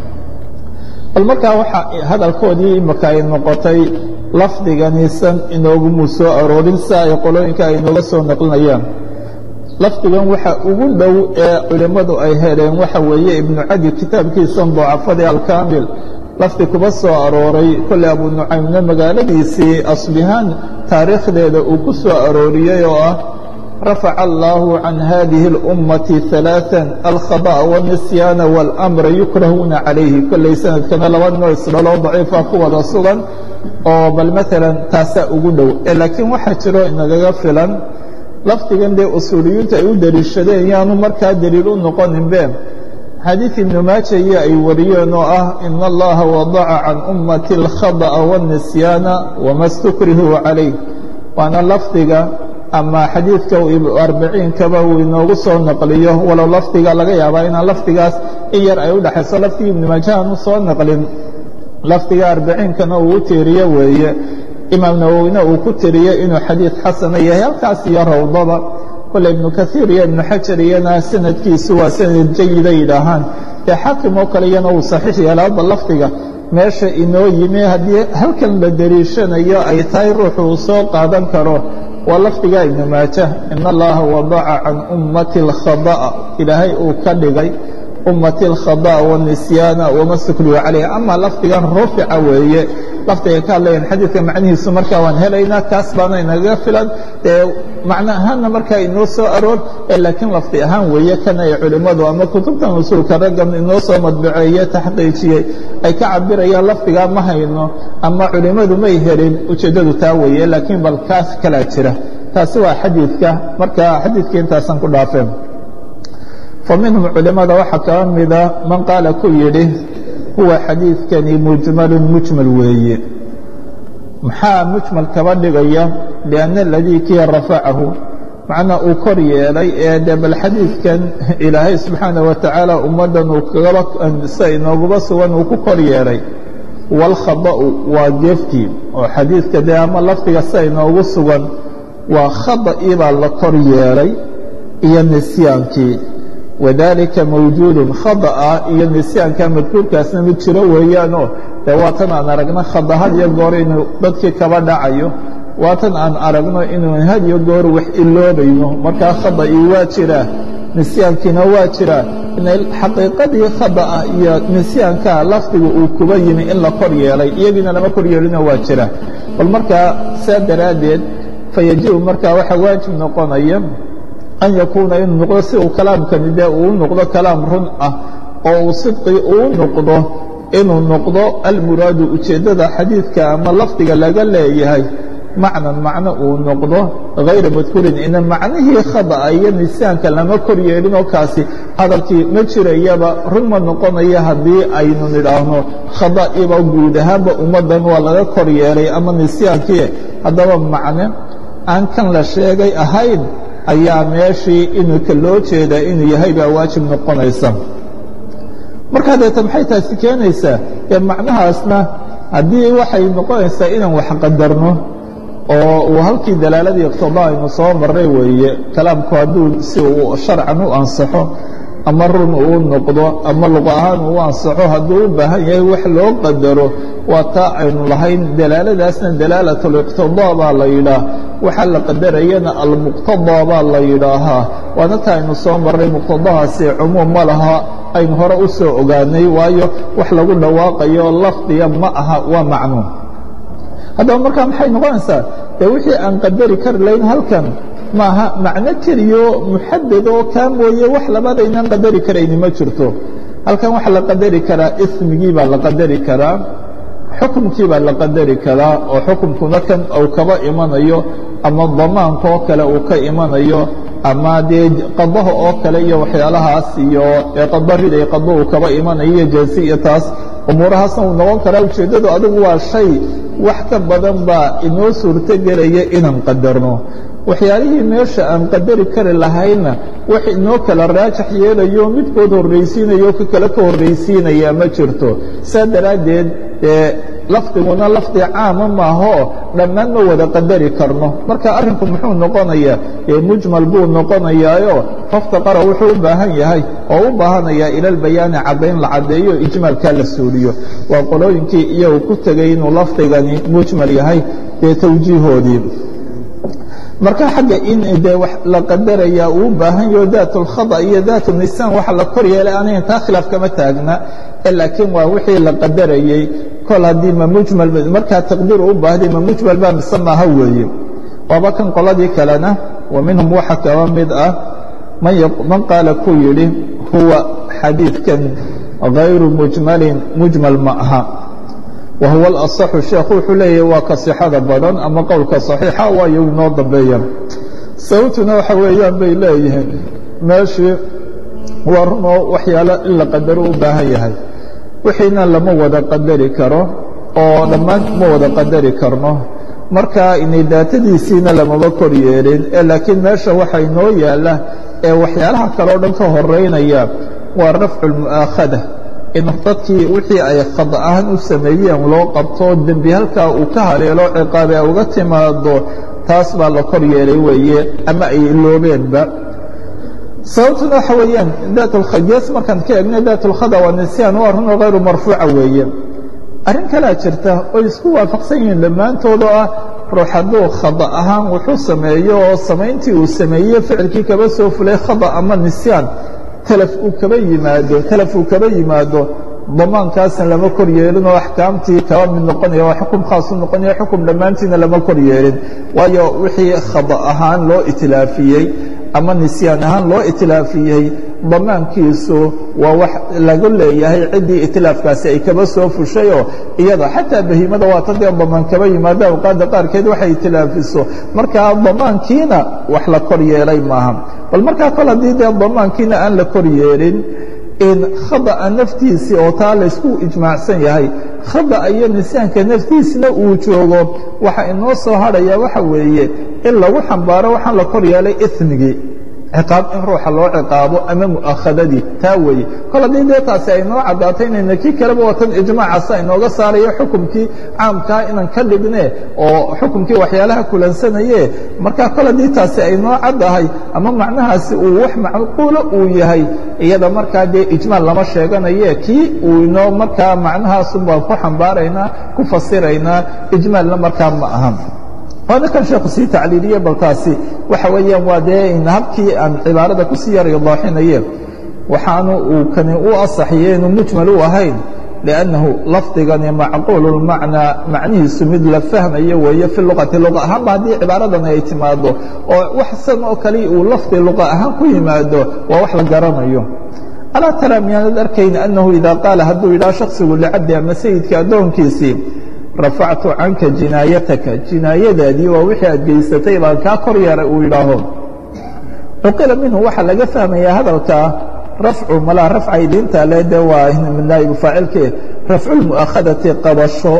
bal markaa waxaa hadalkoodii imaka ay noqotay lafdiganiisan inoogumu soo aroorin si ay qolooyinka ay inooga soo naqlinayaan lafdigan waxa ugu dhow ee culimmadu ay heleen waxa weeye ibnu cadi kitaabkiisan ducafadii alkaamil lafdi kuba soo arooray kolley abu nucaymna magaaladiisii asbihaan taariikhdeeda uu ku soo arooriyey oo ah rafaca allaahu can hadihi اlummati ثalaaثa alkhaba'a wاnisyaana wاlamra yukrahuuna calayhi kolley sanadkana laba noo isdhaloo daciifa ku wada sugan oo bal maalan taasaa ugu dhow laakiin waxaa jiro inagaga filan lafdigan dee usuuliyintu ay u deliishadeen yaanu markaa deliil u noqoninbe xadiid ibnu maaja iyo ay wariyeen oo ah ina allaha wadaca can ummati اlkhaba'a wاnisyaana wama stukrihuu calayh waana lafdiga ama xadiidka arbiciinkaba uu inoogu soo naqliyo walow lafdiga laga yaabaa inaan lafdigaas in yar ay u dhexayso lafdigii ibnu maaja aanu soo naqlin lafdiga arbiciinkana uu u tiiriyo weeye imaam nawowina uu ku tiriyo inuu xadiid xasana yahay halkaas iyo rawdada kole ibnu kaiir iyo ibnu xajar iyana sanadkiisu waa sanad jayida yidhaahaan dee xaakim oo kale iyana uu saxiix yeelaaba lafdiga meesha inoo yimi haddii halkan la deliishanayo ay tahay ruuxu uu soo qaadan karo waa lafdiga ibnu maaja in allaha wadaca can ummati اlkhaba'a ilaahay uu ka dhigay ummati اlkhaba'a wanisyaana wama sukriyu calayh ama lafdigan rufica weeye lafdiga ka hadlayan xadiidka macnihiisu markaa waan helaynaa kaas baana inaga filan dee macno ahaanna markaa inoo soo aroor laakiin lafdi ahaan weeye kan ay culimmadu ama kutubtan usuulka raggan inoo soo madbaceeye taxqiijiyey ay ka cabirayaan lafdigaa ma hayno ama culimmadu may helin ujeeddadu taa weeye laakiin bal kaas kalaa jira taasi waa xadiidka marka xadiidka intaasaan ku dhaafeen fa minhum culimmada waxaa kala mida man qaala ku yidhi huwa xadiidkani mujmalun mujmal weeye maxaa mujmal kaba dhigaya lianna aladii kii rafacahu macnaa uu kor yeelay ee dee bal xadiidkan ilaahay subxaana wa tacaala ummaddan uu kagaba sida inooguba sugan uu ku kor yeelay waalkhada'u waa geeftii oo xadiidka dee ama lafdiga sida inoogu sugan waa khada'ii baa la kor yeelay iyo nisyaankii wadalika mawjuudun khada'a iyo nisyaanka madkuurkaasna mid jiro weeyaanoo dee waatan aan aragno khada had iyo goor inuu dadkii kaba dhacayo waatan aan aragno inuu had iyo goor wax iloobayno markaa khada'ii waa jiraa nisyaankiina waa jiraa inay xaqiiqadii khada'a iyo nisyaanka lafdiga uu kuba yimi in la kor yeelay iyagiina lama kor yeelino waa jira bal markaa saa daraaddeed fayajibu markaa waxaa waajib noqonaya an yakuuna inuu noqdo si uu kalaamkani dee uu noqdo kalaam run ah oo uu sidqii uu noqdo inuu noqdo almuraadu ujeeddada xadiidka ama lafdiga laga leeyahay macnan macno uu noqdo hayra madkuurin ina macnihii khada'a iyo nisaanka lama kor yeelinoo kaasi hadalkii ma jirayaba run ma noqonaya haddii aynu nidhaahno khada'iba guud ahaanba ummaddan waa laga kor yeelay ama nisyaankii haddaba macne aan kan la sheegay ahayn ayaa meeshii inuka loo jeedaa inuu yahay baa waajib noqonaysa markaa deeta maxay taasi keenaysaa ee macnahaasna haddii waxay noqonaysaa inaan wax qadarno oo uu halkii dalaaladii iqtida aynu soo marray weeye kalaamku hadduu si uu sharcan u ansaxo ama run uu noqdo ama luqa ahaan uu ansaxo hadduu u baahan yahay wax loo qadaro waa taa aynu lahayn dalaaladaasna dalaalatliqtidaa baa la yidhaah waxaa la qadarayana almuqtadaa baa la yidhaahaa waana ta aynu soo marray muqtadahaasi cumuum ma laha aynu hore u soo ogaanay waayo wax lagu dhawaaqayo lafdiga ma aha waa macnuum haddaba markaa maxay noqonaysaa dee wixii aan qadari kari lahayn halkan maaha macno keliyo muxadad oo kaa mooye wax labaad aynaan qadari karayni ma jirto halkan waxaa la qadari karaa ismigii baa la qadari karaa xukumkii baa la qadari karaa oo xukumkuna kan uu kaba imanayo ama damaanka oo kale uu ka imanayo ama dee qadaha oo kale iyo waxyaalahaas iyo ee qadarida ee qado uu kaba imanayo iyo jeesi iyo taas umuurahaasna uu noqon karaa ujeeddadu adigu waa shay wax ka badan baa inoo suurto gelaya inaan qadarno waxyaalihii meesha aan qadari kari lahaynna wax inoo kala raajax yeelayo midkood horraysiinayo ka kale ka horraysiinaya ma jirto saa daraaddeed dee lafdiguna lafdi caama maahoo dhammaan ma wada qadari karno marka arrinku muxuu noqonayaa ee mujmal buu noqonayaayo faftaqara wuxuu u baahan yahay oo u baahanayaa ilalbayaani caddayn la caddeeyo ijmaalkaa la suuliyo waa qolooyinkii iyagu ku tegay inuu lafdigani mujmal yahay dee tawjiihoodii marka xagga in dee wax la qadaraya uu u baahan yaho daat اlkhada iyo daat nisaan waxa la kor yeelay aniga taa khilaaf kama taagna laakiin waa wixii la qadarayey kol haddii ma mujmal markaa taqdiir u baahday ma mujmal baa mise maaha weeye waaba kan qoladii kalena wa minhum waxa kaba mid ah man qaala ku yidhi huwa xadiidkan غayru mujmalin mujmal ma aha wahuwa alaصaxu sheekhu wuxuu leeyahy waa ka sixada badan ama qowlka صaxiixa waayo inoo dambeeya sababtuna waxa weeyaan bay leeyihiin meeshii waa runoo waxyaalo in la qadaro u baahan yahay wixiina lama wada qadari karo oo dhammaan ma wada qadari karno marka inay daatadiisiina lamaba kor yeelin ee laakiin meesha waxa inoo yaala ee waxyaalaha kale o dhan ka horeynaya waa rafcu اlmu'aakhada in dadkii wixii ay khad ahaan u sameeyeen loo qabto dembi halkaa uu ka haleelo ciqaabe a uga timaado taas baa la kor yeelay weeye ama ay iloobeenba sababtuna waxa weeyaan daat gees markaan ka eegna daat اlkhada waa nisyaan waa runoo hayru marfuuca weeye arrin kalea jirta oy isku waafaqsan yihiin dhammaantood oo ah ruux hadduu khada ahaan wuxuu sameeyo oo samayntii uu sameeyey ficilkii kaba soo fulay khada ama nisyaan talaf uu kaba yimaado talaf uu kaba yimaado damaankaasna lama kor yeelin oo axkaamtii kaba mid noqonaya waa xukum khaasu noqonaya xukum dhammaantiina lama kor yeelin waayo wixii khada ahaan loo itilaafiyey ama nisyaan ahaan loo itilaafiyey damaankiisu waa wax lagu leeyahay ciddii itilaafkaasi ay kaba soo fushayoo iyada xataa bahiimada waa ta dee damaan kaba yimaado awqaadda qaarkeed waxay itilaafiso markaa damaankiina wax la kor yeelay maaha bal markaa kol haddii dee damaankiina aan la kor yeelin in khada'a naftiisii oo taa laysku ijmaacsan yahay khada'a iyo nisyaanka naftiisna uu joogo waxa inoo soo hadhaya waxa weeye in lagu xambaaro waxaan la kor yeelay imigii ciqaab in ruuxa loo ciqaabo ama mu'akhadadii taa weeye kol haddii dee taasi ay noo caddaatay inayna kii kaleba watan ijmaacasa inooga saarayo xukumkii caamkaa inaan ka dhigne oo xukumkii waxyaalaha kulansanaye markaa kol haddii taasi ay noo caddahay ama macnahaasi uu wax macquulo uu yahay iyada markaa dee ijmaal lama sheeganaye kii uu inoo markaa macnahaasun baan ku xambaaraynaa ku fasiraynaa ijmaalna markaa ma aha waana kan sheekhu sii tacliiliye balkaasi waxa weeyaan waa dee habkii aan cibaarada kusii yar idaaxinaye waxaanu uu kani u asaxiye inuu mujmal u ahayn liannahu lafdigani macquulu lmacnaa macnihiisu mid la fahmayo weeye fi luqati luqa ahaanba haddii cibaaradan ay timaado oo wax san oo kale uu lafdi luqa ahaan ku yimaado waa wax la garanayo alaa taraa miyaanad arkayn annahu idaa qaala hadduu yidhaha shaksigu licabdi ama sayidka addoonkiisii rafactu canka jinaayataka jinaayadaadii waa wixii aad geysatay baan kaa kor yeeray uu yidhaaho cuqila minhu waxaa laga fahmayaa hadalkaa rafcu malaa rafca idiinta le de waa naa'ibu faacilke rafculmu'akhadati qabasho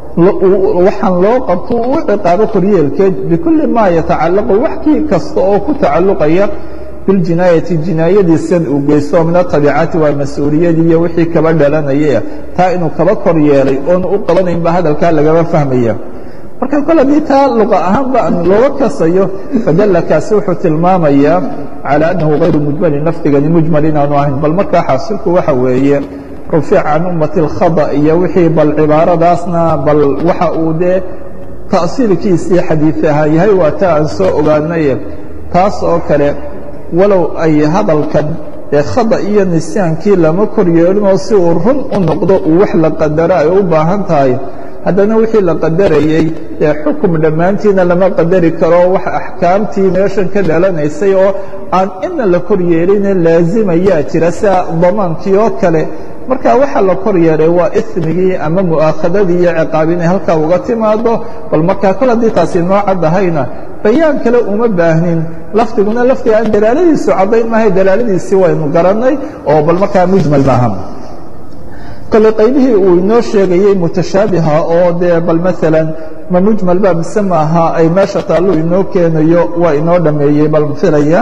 waxaan loo qabto u ciqaabo koryeelkeed bikulli maa yatacallaqu wax kii kasta oo ku tacalluqaya biljinaayati jinaayadiisan uu geysto min atabiicati waa mas-uuliyadii iyo wixii kaba dhalanaya taa inuu kaba kor yeelay oonu u qabanayn ba hadalkaa lagaba fahmaya marka kol haddii taa luqa ahaanba aan looga kasayo fadalla kaasi wuxuu tilmaamayaa calaa annahu hayru mujmalin lafdigani mujmal inaanu ahayn bal markaa xaasilku waxa weeye rufic can ummati اlkhada iyo wixii bal cibaaradaasna bal waxa uu dee ta'siilkiisii xadiid ahaa yahay waa taa aan soo ogaanaye taas oo kale walow ay hadalkan ee khada iyo nisyaankii lama kor yeelinoo si uu run u noqdo uu wax la qadaro ay u baahan tahay haddana wixii la qadarayey ee xukum dhammaantiina lama qadari karo wax axkaamtii meeshan ka dhalanaysay oo aan ina la kor yeeline laazimayaa jira sida damaankii oo kale marka waxa la kor yeelay waa ismigii ama mu'aakhadadii iyo ciqaabi inay halkaa uga timaado bal markaa kol haddii taasi noo caddahayna bayaan kale uma baahnin lafdiguna lafdiga aan dalaaladiisu caddayn maahay dalaaladiisii waynu garannay oo bal markaa mujmal maaha kole qaybihii uu inoo sheegayey mutashaabiha oo dee bal maalan ma mujmal ba mise maaha ay meesha taallu inoo keenayo waa inoo dhameeyey bal filaya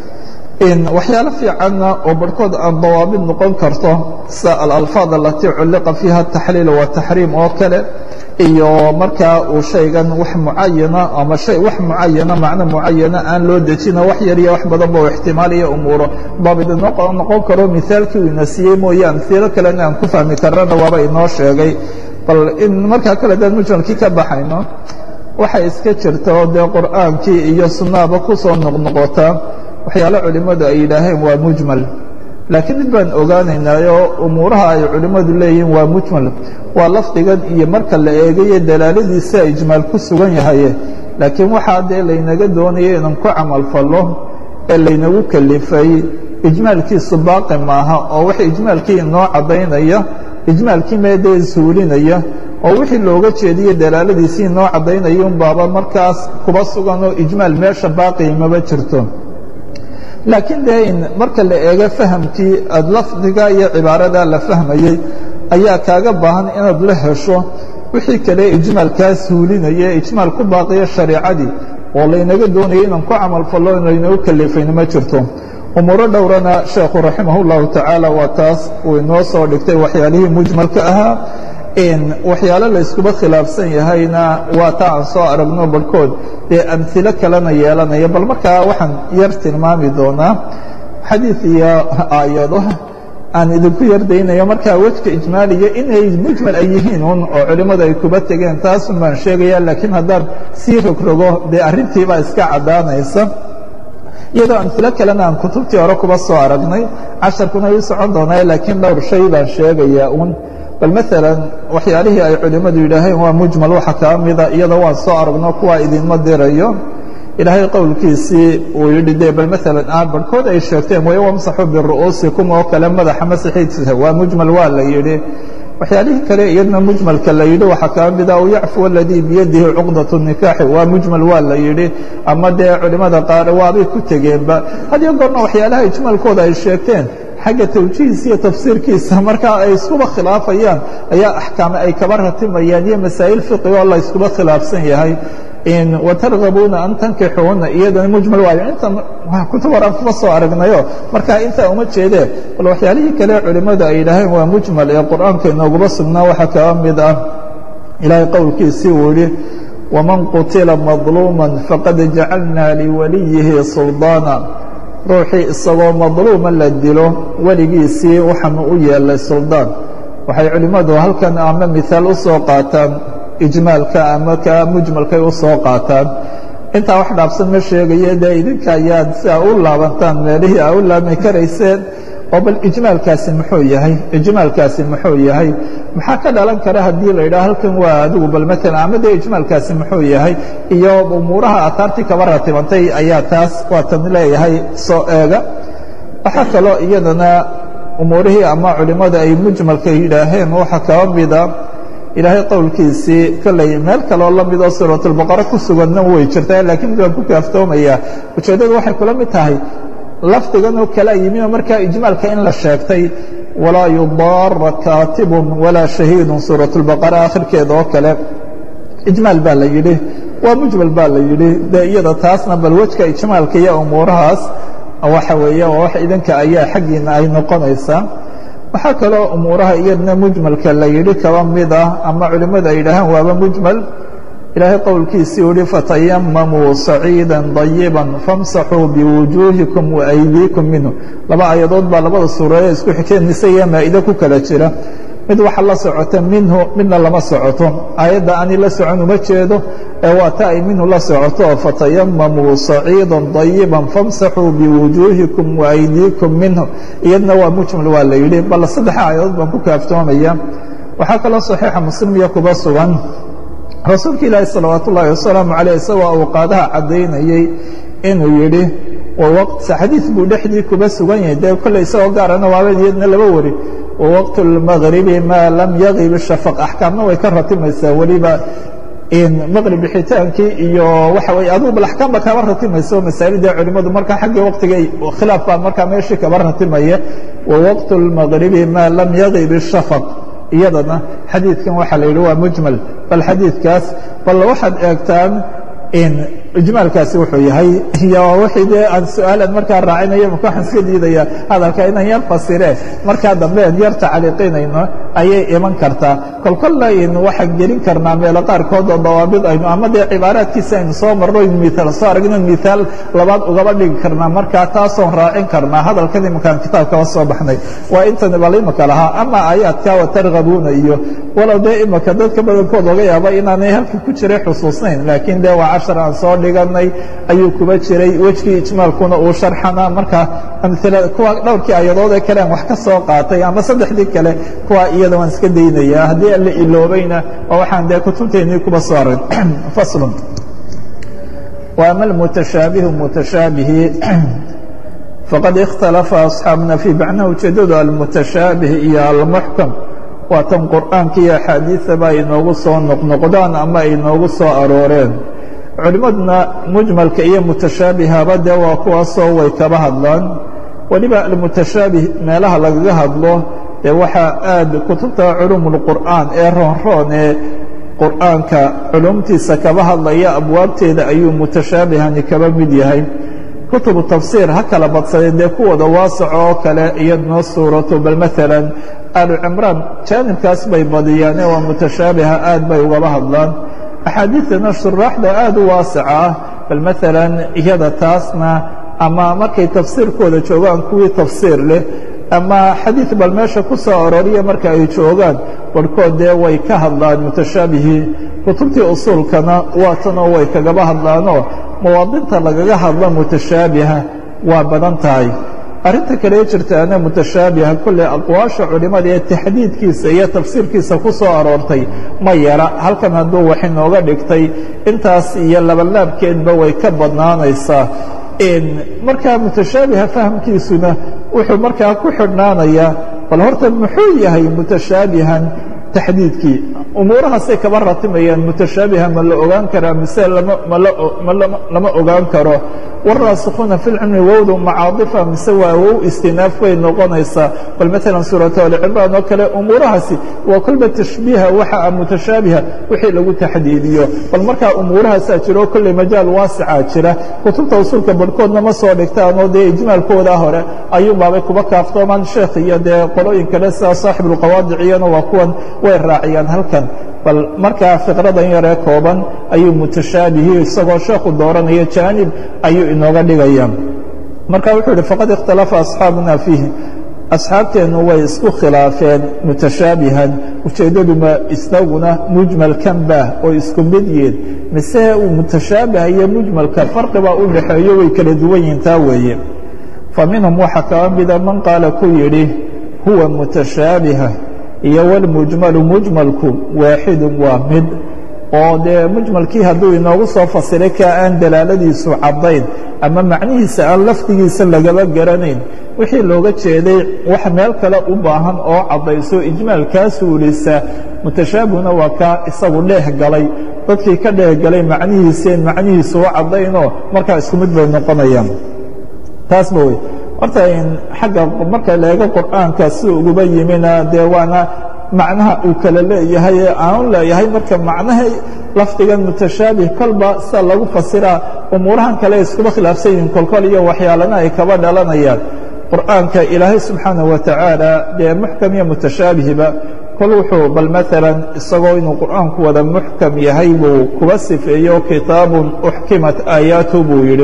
waxyaalo fiicanna oo barhkood aan dawaabid noqon karto sida alalfaad alatii culliqa fiiha ataxliil wataxriim oo kale iyo markaa uu shaygan wax mucayana ama hay wax mucayana macno mucayana aan loo dejino wax yar iyo wax badan ba ixtimaal iyo umuuro daabid noqon karo mihaalkii uu ina siiyey mooye amhiilo kalena aan ku fahmi karana waaba inoo sheegay bal in markaa kale daan mujmalkii ka baxayno waxay iska jirta oo dee qur'aankii iyo sunnaaba ku soo noqnoqotaa waxyaalo culimmadu ay yidhaaheen waa mujmal laakiin mid baan ogaanaynaayoo umuuraha ay culimmadu leeyihiin waa mujmal waa lafdigan iyo marka la eegayo dalaaladiisa ijmaal ku sugan yahaye laakiin waxaa dee laynaga doonaya inaan ku camal fallo ee laynagu kelifay ijmaalkiisu baaqi maaha oo wax ijmaalkii inoo caddaynaya ijmaalkii meedee suulinaya oo wixii looga jeediye dalaaladiisii inoo caddaynaya un baaba markaas kuba sugan oo ijmaal meesha baaqi maba jirto laakiin dee in marka la eego fahamkii aad lafdiga iyo cibaarada la fahmayey ayaa kaaga baahan inaad la hesho wixii kale ijmaalkaa suulinaya ijmaal ku baaqiya shareicadii oo laynaga doonaya inaan ku camal fallo laynagu kalifayna ma jirto umuuro dhowrana sheekhu raximah اllahu tacaala waa taas uu inoo soo dhigtay waxyaalihii mujmalka ahaa waxyaalo layskuba khilaafsan yahayna waa ta aan soo aragno barhkood dee amhilo kalena yeelanaya bal markaa waxaan yar tilmaami doonaa xadiid iyo aayado aan idinku yardaynayo markaa wejka ijmaaliya inay mujmal ay yihiin un oo culimmadu ay kuba tegeen taasun baan sheegaya laakiin haddaan sii rogrogo dee arrintiibaa iska caddaanaysa iyadoo amhilo kalena aan kutubtii hore kuba soo aragnay casharkuna ii socon doonaa laakiin dhowr shay baan sheegayaa un bal maalan waxyaalihii ay culimmadu yidhaaheen waa mujmal waxa kaa mida iyadoo waan soo aragno kuwaa idinma dirayo ilaahay qowlkiisii uu yidhi de bal maalan ah barhkood ay sheegteen way wamsaxu biru'uusikum oo kale madaxa masaxiidsa waa mujmal waa la yidhi waxyaalihii kale iyadna mujmalka la yidhi waxaa kaa mida u yacfu aladii biyadihi cuqdat nikaaxi waa mujmal waa la yidhi ama dee culimmada qaar waabay ku tegeenba hadiyo goorna waxyaalaha ijmaalkooda ay sheegteen xagga tawjiihisa iyo tafsiirkiisa markaa ay iskuba khilaafayaan ayaa axkaame ay kaba ratimayaan iyo masaa'il fiqi oo la iskuba khilaafsan yahay watargabuuna an tankixuuna iyadana mujmal waayo inta kutub horaan kuma soo aragnayo markaa intaa uma jeedee bal waxyaalihii kale culimmadu ay yidhaaheen waa mujmal ee qur'aanka inooguma sugnaa waxaa kaba mid ah ilaahay qowlkiisii uu yihi waman qutila madluuma faqad jacalna liwaliyihi suldaana ruuxii isagoo madluuma la dilo weligiisii waxaanu u yeelay suldaan waxay culimmadu halkan ama miaal u soo qaataan ijmaalka ama ka mujmalkay u soo qaataan intaa wax dhaafsan ma sheegaye dee idinka ayaad si a u laabantaan meelihii a u laabmi karayseen oo bal ijmaalkaasi muxuu yahay ijmaalkaasi muxuu yahay maxaa ka dhalan kara haddii la yidhaha halkan waa adigu bal maalan ama dee ijmaalkaasi muxuu yahay iyo umuuraha aataartii kaba ratibantay ayaa taas waa tan leeyahay soo eega waxaa kaloo iyadana umuurihii ama culimmada ay mujmalka yidhaaheen waxaa kaba mida ilaahay qowlkiisii kolley meel kaloo la midoo suuratulbaqara ku suganna way jirtaa laakiin mid waan ku kaaftoomayaa ujeeddadu waxay kula mid tahay lafdigan oo kala yimi oo markaa ijmaalka in la sheegtay walaa yudaara kaatibun walaa shahiidun suuratulbaqara akhirkeeda oo kale ijmaal baa la yidhi waa mujmal baa la yidhi dee iyada taasna bal wejka ijmaalka iyo umuurahaas waxa weeye waa wax idinka ayaa xaggiina ay noqonaysaa waxaa kaloo umuuraha iyadna mujmalka la yidhi kaba mid ah ama culimmadu ay yidhaahaan waaba mujmal ilaahay qowlkiisii uhi fatayamamuu saciida dayiba famsaxuu biwujuuhikum waaydiikum minhu laba ayadood baa labada suuradee isku xigteen mise iyo maa'ide ku kala jira mid waxa la socota minhu midna lama socoto aayadda ani la socon uma jeedo ee waa ta ay minhu la socoto fatayamamuu saciida dayiba famsaxuu biwujuuhikum waaydiikum minhu iyadna waa mujmal waa la yidhi bal saddexa aayadood baan ku kaaftoomaya waxaa kaloo saxiixa muslim iyo kuba sugan rasuulka ilaahi salawaat ullaahi wasalaamu caleyh isagoo awqaadaha caddaynayey inuu yidhi xadiid buu dhexdii kuba sugan yahay dee kolley isagoo gaarana waaba iyadna laba wari wawaqtu اlmagribi maa lam yagib shafaq axkaamna way ka ratimaysaa weliba maqrib bixitaankii iyo waxa weye adugu bal axkaam ba kaba ratimaysa oo masaa'ilda culimmadu markaa xaggii waqtiga khilaaf baa markaa meeshii kaba ratimaya wawaqtu اlmagribi maa lam yagib shafaq iyadana xadiidkan waxaa la yidhi waa mujmal bal xadiidkaas bal waxaad eegtaan ijmaalkaasi wuxuu yahay iyo wixii dee aan su-aalan markaa raacinaya maka waxaan iska diidaya hadalka inaan yar fasire markaa dambe aan yar tacliiqinayno ayay iman kartaa kolkolla aynu waxaan gelin karnaa meelo qaarkood oo dawaabid aynu ama dee cibaaraadkiisa aynu soo marno aynu miaal soo aragno miaal labaad ugaba dhigi karnaa markaa taasoon raacin karnaa hadalkan imankaan kitaabkaba soo baxnay waa intani bal imaka lahaa ama aayaadka watargabuuna iyo walow dee imaka dadka badankood laga yaaba inaanay halka ku jiray xusuusnayn laakiin dee waa cashar aan soo dhiganay ayuu kuba jiray wejkii ijmaalkuna uu sharxana marka amila kuwa dhowrkii ayadood ee kale aan wax ka soo qaatay ama saddexdii kale kuwa iyada waan iska daynaya haddii aan la iloobayna waa waxaan dee kutubteennii kuba soo arin faslun وأma الmتashaabiه mتashaabihi faqad اkhtalafa أصxaabuna fي macnaha ujeedadu almutashaabiه iyo almuxkam waa tan qur'aanka iyo axaadiiثaba ay noogu soo noqnoqdaan ama ay noogu soo arooreen culimmaduna mujmalka iyo mutashaabihaba dee waa kuwaasoo way kaba hadlaan weliba almutashaabih meelaha lagaga hadlo dee waxaa aad kutubta culum اlqur'aan ee roonroon ee qur'aanka culumtiisa kaba hadlaya abwaabteeda ayuu mutashaabihani kaba mid yahay kutubu tafsiir ha kala badsadeen dee kuwooda waasaco oo kale iyadnoo suurato bal maalan aalu cimraan jaanibkaas bay badiyaane waa mutashaabiha aad bay ugaba hadlaan axaadiidana shuraaxda aad u waasaca ah bal maalan iyada taasna ama markay tafsiirkooda joogaan kuwii tafsiir leh ama xadiid bal meesha ku soo arooriya marka ay joogaan barhkood dee way ka hadlaan mutashaabihii kutubtii usuulkana waatanoo way kagaba hadlaanoo mawaadinta lagaga hadlo mutashaabiha waa badan tahay arrinta kale jirtaana mutashaabiha kolley aqwaasha culimmada ee taxdiidkiisa iyo tafsiirkiisa ku soo aroortay ma yara halkan hadduu wax inooga dhigtay intaas iyo labalaabkeedba way ka badnaanaysaa markaa mutashaabiha fahamkiisuna wuxuu markaa ku xidhnaanayaa bal horta muxuu yahay mutashaabihan taxdiidkii umuurahaasay kaba ratimayaan mutashaabiha ma la ogaan karaa mise lama ogaan karo waraasikuuna fi lcilmi wowdu macaadifa mise waa wow istinaaf bay noqonaysaa bal maalan suuratu alcimraan oo kale umuurahaasi waa kolba tashbiiha waxa mutashaabiha wixii lagu taxdiidiyo bal markaa umuurahaasaa jiro kolley majaal waasicaa jira kutubta usuulka barhkoodna ma soo dhigtaanoo dee ijmaalkooda hore ayuunbaabay kuba kaaftoomaan sheekh iyo dee qolooyin kale sida saaxibulqawaadiciyana waa kuwan way raaciyaan halkan bal markaa fiqradan yaree kooban ayuu mutashaabihi isagoo sheekhu dooranaya jaanib ayuu inooga dhigaya marka wuxuu ihi faqad ikhtalafa asxaabuna fiihi asxaabteennu way isku khilaafeen mutashaabihan ujeeddaduma isaguna mujmalkan baah oo isku mid yihiin mise uu mutashaabiha iyo mujmalka farqibaa u dhaxeeyo way kala duwan yihiin taa weeye fa minhum waxaa kaba mida man qaala ku yidhi huwa mutashaabiha iyo wاlmujmalu mujmalku waaxidu waa mid oo dee mujmalkii hadduu inoogu soo fasiray ka aan dalaaladiisu caddayn ama macnihiisa aan lafdigiisa lagaba garanayn wixii looga jeeday wax meel kale u baahan oo caddayso ijmaalkaa suulisa mutashaabihuna waa kaa isagu dheeh galay dadkii ka dheeh galay macnihiiseen macnihiisu u caddaynoo markaa isku mid bay noqonayaan taasba wey horta xagga marka la eego qur'aanka si uguba yimina dee waana macnaha uu kala leeyahay ee aanu leeyahay marka macnaha lafdigan mutashaabih kolba sida lagu fasiraa umuurahan kale iskuba khilaafsan yihiin kolkol iyo waxyaalana ay kaba dhalanayaan qur'aanka ilaahay subxaanaه wa tacaala dee muxkam iyo mutashaabihba kol wuxuu bal maalan isagoo inuu qur'aanku wada muxkam yahay buu kuba sifeeyo kitaabun uxkimat aayaatu buu yidhi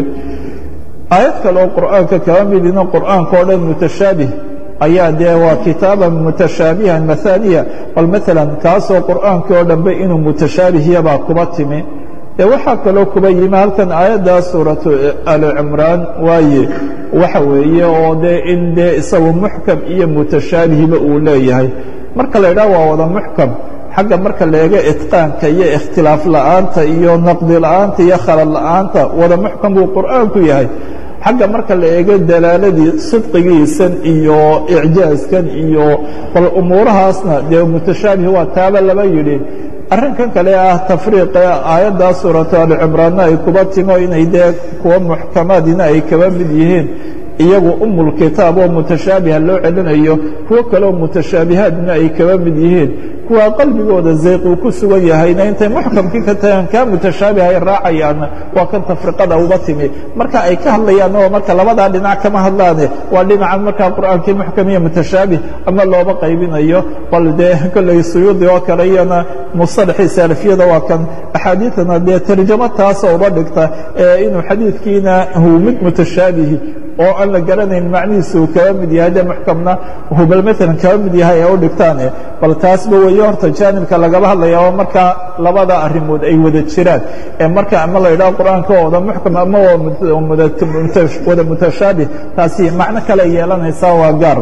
aayad kale oo qur'aanka kaba midino qur'aanka o dhan mutashaabih ayaa dee waa kitaaban mutashaabihan mahaaniya bal maalan kaasoo qur'aankii oo dhanbe inuu mutashaabihiyabaa kuba timi dee waxaa kaloo kuba yimi halkan aayaddaa suuratu ali cimraan waaye waxa weeye oo dee in dee isagu muxkam iyo mutashaabihiba uu leeyahay marka la idhaha waa wada muxkam xagga marka la eego itqaanka iyo ikhtilaaf la'aanta iyo naqdi la'aanta iyo khalad la'aanta wada muxkam buu qur'aanku yahay xagga marka la eego dalaaladii sidqigiisan iyo icjaaskan iyo bal umuurahaasna dee mutashaabih waa taaba laba yidhi arrinkan kale ah tafriiqe aayaddaa suuratu alicimraanna ay kuba timo inay dee kuwa muxkamaadina ay kaba mid yihiin iyagu umulkitaab oo mutashaabiha loo celinayo kuwo kaleoo mutashaabihaadna ay kaba mid yihiin kuwa qalbigooda zayq uu ku sugan yahayna intay muxkamkii ka tagaan kaa mutashaabiha ay raacayaanna waa kan tafriqada uba timi marka ay ka hadlayaan oo marka labadaa dhinac kama hadlaane waa dhinacan markaa qur'aankii muxkam iyo mutashaabih ama looba qaybinayo bal dee kolley suyuudi oo kale iyana musalaxii salafiyada waa kan axaadiidana dee tarjamo taasa uba dhigta ee inuu xadiidkiina huu mid mutashaabihi oo aan la garanayn macnihiisa uu kaba mid yahay de muxkamna uu bal maalan kaba mid yahay ee u dhigtaane bal taasba weeye horta jaanibka lagaba hadlaya oo markaa labada arrimood ay wada jiraan ee marka ama la yidhaho qur'aanka oo wada muxkam ama wada mutashaabih taasi macno kale yeelanaysaa waa gaar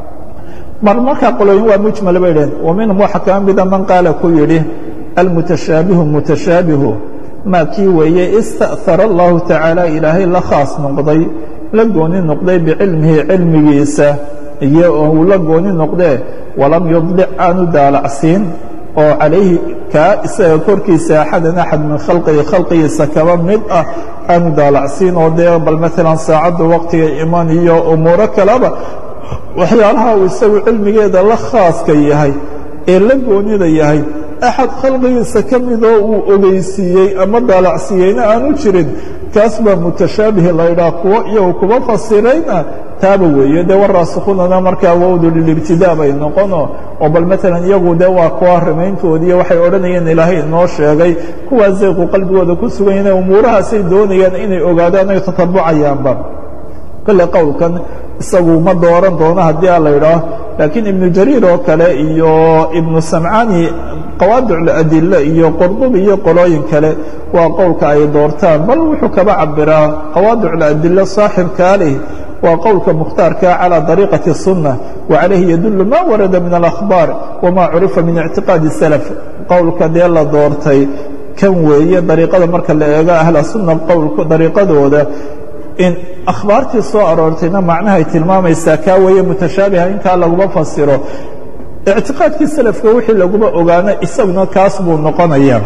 mar markaa qolooyin waa mujmal bay dhaheen wa minhum waxaa kaba mida man qaala ku yidhi almutashaabihu mutashaabihu maa kii weeye ista'hara allahu tacaala ilaahay la khaas noqday la gooni noqday bicilmihi cilmigiisa iyo uu la gooni noqdee walam yudlic aanu daalacsiin oo calayhi kaa isaga korkiisa axadan axad min khalqihi khalqigiisa kaba mid ah aanu daalacsiin oo dee bal maalan saacadda waqtiga iman iyo umuuro kaleba waxyaalaha uu isagu cilmigeeda la khaaska yahay ee la goonida yahay axad khalqigiisa ka midoo uu ogeysiiyey ama daalacsiiyeyna aanu jirin kaas baa mutashaabihi laydhaah kuwo iyagu kuba fasirayna taaba weeye dee waraasikhunana markaa wowdu lilibtidaa bay noqono oo bal maalan iyagu dee waa kuwa rimayntoodiiyo waxay odhanayeen ilaahay inoo sheegay kuwaa zayqu qalbigooda ku sugan yahin umuurahaasay doonayaan inay ogaadaan ay tatabucayaanba kale qowlkan isagu ma dooran doono haddii a la yidhaah laakiin ibnu jariir oo kale iyo ibnu samcani qawaadicladile iyo qurdubi iyo qolooyin kale waa qowlka ay doortaan bal wuxuu kaba cabiraa qawaadicladile saaxibkaa leh waa qowlka mukhtaarka calى dariiqaةi الsunة وcalayhi yadul ma warada min اlأkhbaar wma curifa min اctiqaadi الslف qowlka dee la doortay kan weeye dariiqada marka la eego ahla sunna qowlka dariiqadooda in akhbaartii soo aroortayna macnahay tilmaamaysaa kaa weeye mutashaabiha intaa laguma fasiro ictiqaadkii salafka wixii laguma ogaano isaguna kaas buu noqonaya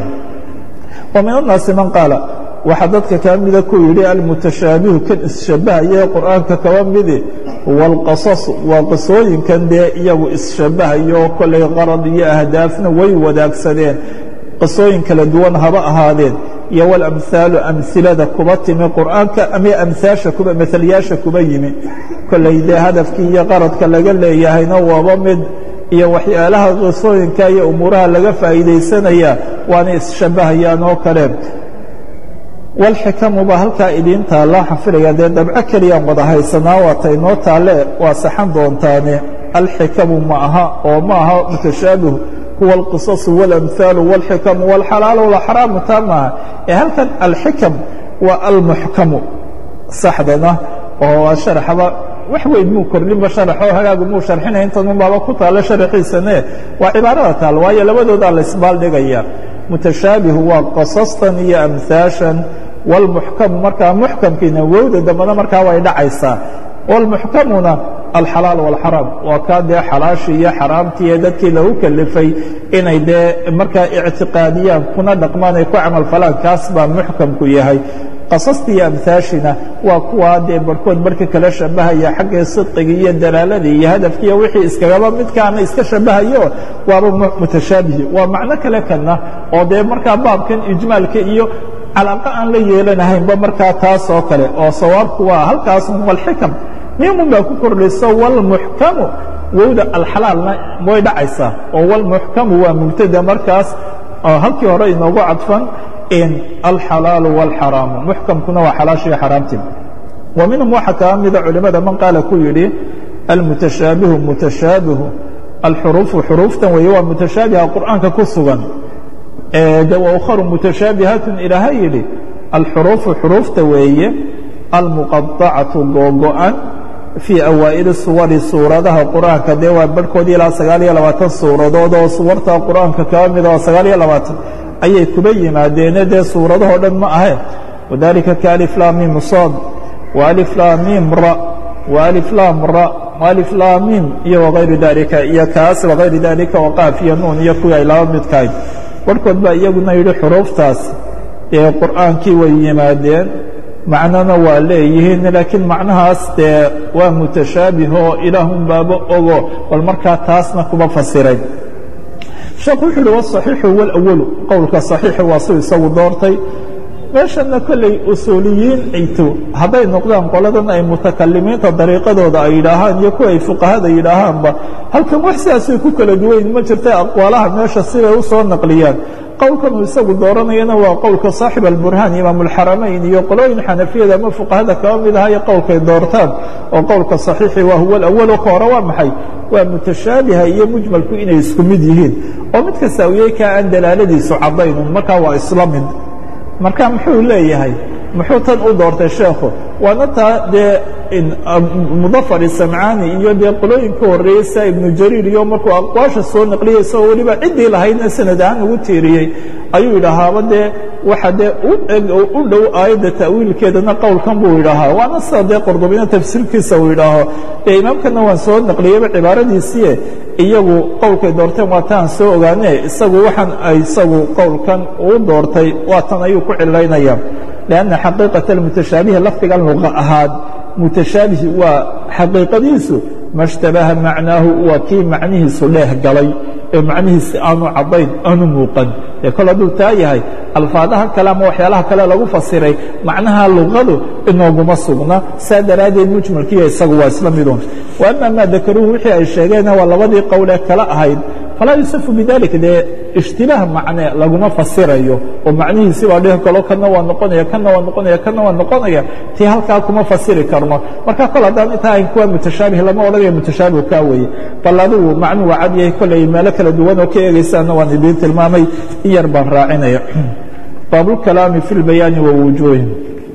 wa min الnaasi man qaala waxaa dadka kaa mida ku yidhi almutashaabihu kan isshabahaye qur'aanka kaba midi wاlqasas waa qisooyinkan dee iyagu isshabahayo kollay qarad iyo ahdaafna way wadaagsadeen qisooyin kala duwan haba ahaadeen iyo walamhaalu amhilada kuba timi qur'aanka ama amhaasha kuba mahalyaasha kuba yimi kollay dee hadafkii iyo qaradka laga leeyahayna waaba mid iyo waxyaalaha qisooyinka iyo umuuraha laga faa'iidaysanaya waana isshabahayaan oo kale walxikamu baa halkaa idiin taalla xafilaya dee dabco keliyaan wada haysanaa waata inoo taalle waa saxan doontaane alxikamu ma aha oo ma aha mutashaabihu huwa alqisasu waاlamhaalu wاlxikamu wاlxalaalu wاlxaraamu taa maaha ee halkan alxikam waa almuxkamu saxdana oo sharaxba wax weyn muu kordhinba sharaxoo hagaagu muu sharxinaya intanun baaba ku taalla sharaxiisane waa cibaarada taal waayo labadoodaa la isbaaldhigaya mutashaabihu waa qasastan iyo amhaashan wاlmuxkamu markaa muxkamkiina wowda dambana markaa way dhacaysaa wاlmuxkamuna alxalaal wاlxaraam waa kaa dee xalaashii iyo xaraamtii ee dadkii lagu kelifay inay dee markaa ictiqaadiyaan kuna dhaqmaan ay ku camal falaan kaas baa muxkamku yahay qasastii iyo amhaashina waa kuwaa dee barhkood barhka kala shabahaya xaggii sidqigii iyo dalaaladii iyo hadafkiiyo wixii iskagaba midkaana iska shabahayo waaba mutashaabihi waa macno kale kana oo dee markaa baabkan ijmaalka iyo calaaqa aan la yeelanahaynba markaa taas oo kale oo sawaabku waa halkaasun walxikam mimun baa ku kordhayso wlmuxkamu wowda alxalaalna way dhacaysaa oo wlmuxkamu waa mubtada markaas oo halkii hore inoogu cadfan in alxalaalu wاlxaraamu muxkamkuna waa xalaashiiyo xaraamti wa minhum waxaa kaa mida culimada man qaala ku yidhi almutashaabihu mutashaabihu alxuruufu xuruuftan weeye waa mutashaabiha qur'aanka ku sugan de waukharu mutashaabihaatun ilaaha yidhi alxuruufu xuruufta weeye almuqaطacatu googo-an fii awaa'ili suwari suuradaha qur'aanka dee waa barhkoodii ilaa sagaal iyo labaatan suuradood oo suwarta qur'aanka kaa mida oo sagaal iyo labaatan ayay kuba yimaadeene dee suuradahoo dhan ma ahe wadalika kaaliflaamim sood waaliflaamim ra waaliflaam ra waaliflaamim iyo wagayru dalika iyo kaas wagayru dalika waqaaf iyo nuun iyo kuwii ay laba midkahay barhkood baa iyaguna yidhi xuruuftaas ee qur'aankii way yimaadeen macnona waa leeyihiin laakiin macnahaas dee waa mutashaabih oo ilaahun baaba ogo bal markaa taasna kuma fasiray sheekhu wuxu uhi waصaxiixu wاlأwalu qowlka صaxiixi waa suu isagu doortay meeshana kolley usuuliyiin ayto hadday noqdaan qoladan ay mutakalimiinta dariiqadooda ay yidhaahaan iyo kuwa ay fuqahada yidhaahaanba halkan wax sidaasay ku kala duwayn ma jirta aqwaalaha meesha siday u soo naqliyaan qowlkan uu isagu dooranayana waa qowlka saaxib alburhaan imaam اlxaramayn iyo qolooyin xanafiyada ama fuqahada kaba mid aha iyo qowlkay doortaan oo qowlka صaxiixi waa huwa اlأwalu ka hore waa maxay waa mutashaabiha iyo mujmalku inay isku mid yihiin oo mid kasta uyey kaa aan dalaaladiisu caddaynun markaa waa isla mid marka muxuu leeyahay muxuu tan u doortay sheekhu waana taa dee mudafar samcaani iyo dee qolooyinka horreeyey sia ibnu jariir iyo markuu aqwaasha soo naqliyey isagoo weliba ciddii lahaydna sanad ahaan ugu tiiriyey ayuu yidhaahaaba dee waxa dee u eg oo u dhow aayadda ta'wiilkeedana qowlkan buu yidhaahaa waana sida dee qordobina tafsiirkiisa uu yidhaaho dee imaamkana waan soo naqliyeyba cibaaradiisiie iyagu qowlkay doorteen waa taan soo ogaane isagu waxaan ay isagu qowlkan uu doortay waa tan ayuu ku cilaynaya لأنa xaqiiqaة الmutashaabihi lafdigan luqa ahaad mutashaabihi waa xaqiiqadiisu ma اshtabaha macnaahu waa kii macnihiisu dheeh galay ee macnihiisi aanu caddayn aanu muuqan ee kol hadduu taa yahay alfaadaha kale ama waxyaalaha kale lagu fasiray macnaha luqadu inooguma sugna saa daraaddeed mujmalkiiyo isagu waa isla midun wa ama maa dakaruuhu wixii ay sheegeenna waa labadii qowlee kale ahayd falaa yusafu bidalik dee ishtibaah macne laguma fasirayo oo macnihiisi baa dhihi kalo kana waa noqonaya kana waa noqonaya kana waa noqonaya tii halkaa kuma fasiri karno marka kol haddaan intaa ahayn kuwa mutashaabih lama odhanaya mutashaabih kaa weeye bal adigu macnuhu waa cad yahay kolley meelo kala duwan oo ka eegaysaana waan idiin tilmaamay in yar baan raacinaya baabulkalaami fi lbayaani wa wujuuhin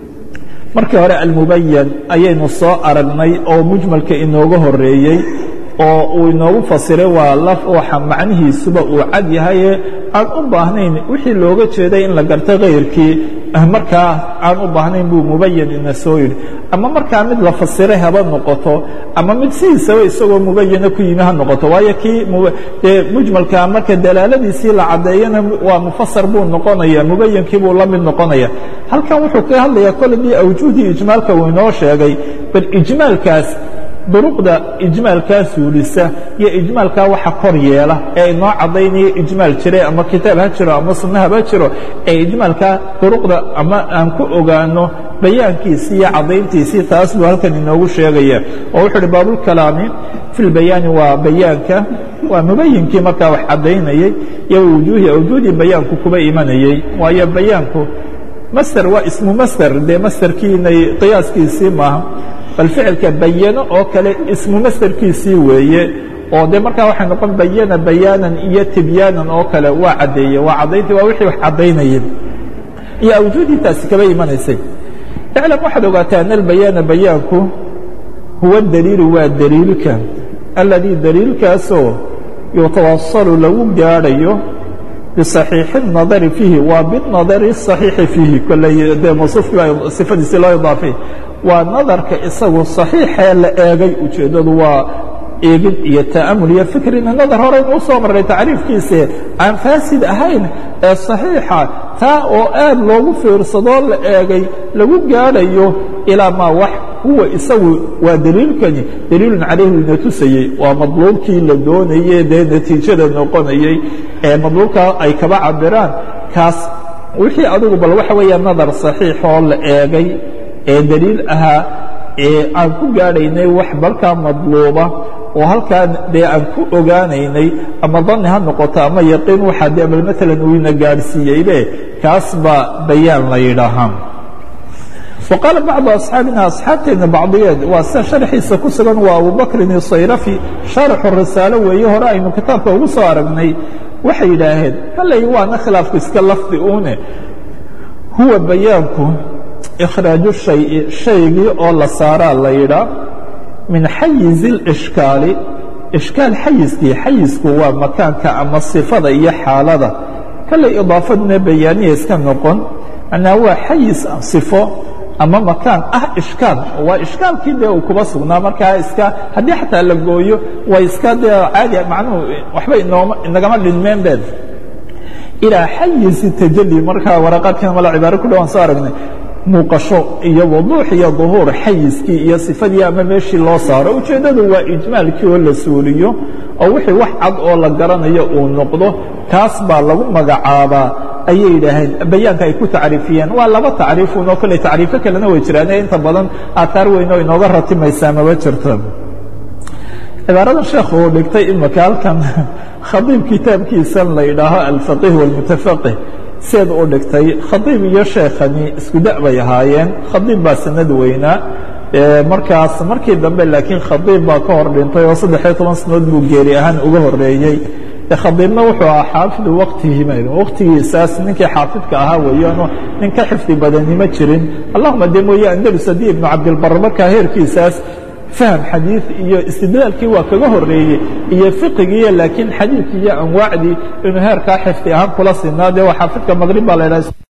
markii hore almubayan ayaynu soo aragnay oo mujmalka inooga horeeyey oo uu inoogu fasiray waa laf waxa macnihiisuba uu cad yahaye aan u baahnayn wixii looga jeeday in la garto kayrkii markaa aan u baahnayn buu mubayan ina soo yidhi ama markaa mid la fasiray haba noqoto ama mid sidiisaba isagoo mubayana ku yimi ha noqoto waayo kii dee mujmalka marka dalaaladiisii la caddeeyana waa mufasar buu noqonaya mubayankii buu la mid noqonaya halkan wuxuu ka hadlayaa koladii awjuudii ijmaalka uu inoo sheegay bal ijmaalkaas duruqda ijmaalkaa suulisa iyo ijmaalkaa waxa kor yeela ee inoo caddaynaya ijmaal jire ama kitaab ha jiro ama sunna haba jiro ee ijmaalkaa duruqda ama aan ku ogaano bayaankiisii iyo caddayntiisii taas buu halkan inoogu sheegaya oo wuxuu uhi baabulkalaami fi lbayaani waa bayaanka waa mubayinkii markaa wax caddaynayey iyo wujuuhi awjuudii bayaanku kuba imanayey waayo bayaanku master waa ismu master dee masterkiinay qiyaaskiisii maaha bal ficilka bayano oo kale ismu masderkiisii weeye oo de markaa waxay noqon bayana bayaanan iyo tibyaanan oo kale waa caddeeye waa caddaynta waa wixii wax caddaynayeen iyo awjuudii taasi kaba imanaysay iclam waxaad ogaataa an albayaana bayaanku huwa daliilu waa daliilka alladii daliilkaasoo yutawasalu lagu gaadhayo biصaxiixi الnadari fiihi waa binadari الصaxiixi fiihi kolley dee mawsuufkii baa sifadiisii loo idaafay waa nadarka isagu صaxiixee la eegay ujeeddadu waa eegid iyo ta'amul iyo fikrina nadar horeynu u soo marray tacriifkiise aan faasid ahayn ee صaxiixa taa oo aad loogu fiirsadoo la eegay lagu gaadhayo ilaa maa wax huwa isagu waa daliilkani daliilun calayhi ina tusayey waa madluubkii la doonayey dee natiijada noqonayey ee madluubkaa ay kaba cabiraan kaas wixii adigu bal waxa weeya nadar صaxiixoo la eegay ee daliil ahaa ee aan ku gaadhaynay wax balkaa madluuba oo halkaa dee aan ku ogaanaynay ama dani ha noqoto ama yaqiin waxaa dee bal maalan uu ina gaadhsiiyeybe kaas baa bayaan la yidhaahaa وqاaل bعض أصxاaبina أصxaabteena bacضiyeed waa sida شharxiisa ku sugan waa abubakrin الصayraفي شharxu risaalo weeye hore aynu kitaabka ugu soo aragnay waxay yidhaaheen halay waana khilaafku iska lafdi une huwa bayaanku إkhraaجu شhayءi shaygii oo la saaraa la yidhaa min xayiز الإشhكاali ishkaal xayiskii xayisku waa makaanka ama صifada iyo xaalada kale iضaafaduna bayaaniya iska noqon manaa waa xayis صifo ama makaan ah ishkaal waa ishkaalkii dee uu kuba sugnaa markaa iska haddii xataa la gooyo waa iska dee caadi macnuhu waxba inooma inagama dhinmeen been ilaa xayisi tajali markaa waraqaadkan mala cibaaro ku dhawaan soo aragnay muuqasho iyo wuduux iyo duhuur xayiskii iyo sifadii ama meeshii loo saaro ujeeddadu waa ijmaalkii oo la suuliyo oo wixii wax cad oo la garanayo uu noqdo kaas baa lagu magacaabaa ayay yidhaaheen bayaanka ay ku tacriifiyeen waa laba tacriifun oo kale tacriifo kalena way jiraan ee inta badan aataar weyn oo inooga ratimaysaa maba jirto cibaarada sheekh uu dhigtay imika halkan khadiib kitaabkiisan la yidhaaho alfaqih wاlmutafaqih seed u dhigtay khadiib iyo sheekhani isku da' bay ahaayeen khadiib baa sanad weynaa markaas markii dambe laakiin khadiib baa ka hor dhintay oo saddexiyo toban sanadood buu geeri ahaan uga horeeyey khadiibna wuxuu ahaa xaafidu waktihiim waktigiisaas ninkii xaafidka ahaa weeyaano nin ka xifdi badani ma jirin allahuma de mooye andalus haddii ibnu cabdilbar markaa heerkiisaas faham xadiid iyo istidlaalkii waa kaga horeeyey iyo fiqigiiyo laakiin xadiidkii iyo anwaacdii inuu heerkaa xifdi ahaan kula sinaa dee waa xaafidka maqrib baa la idhaha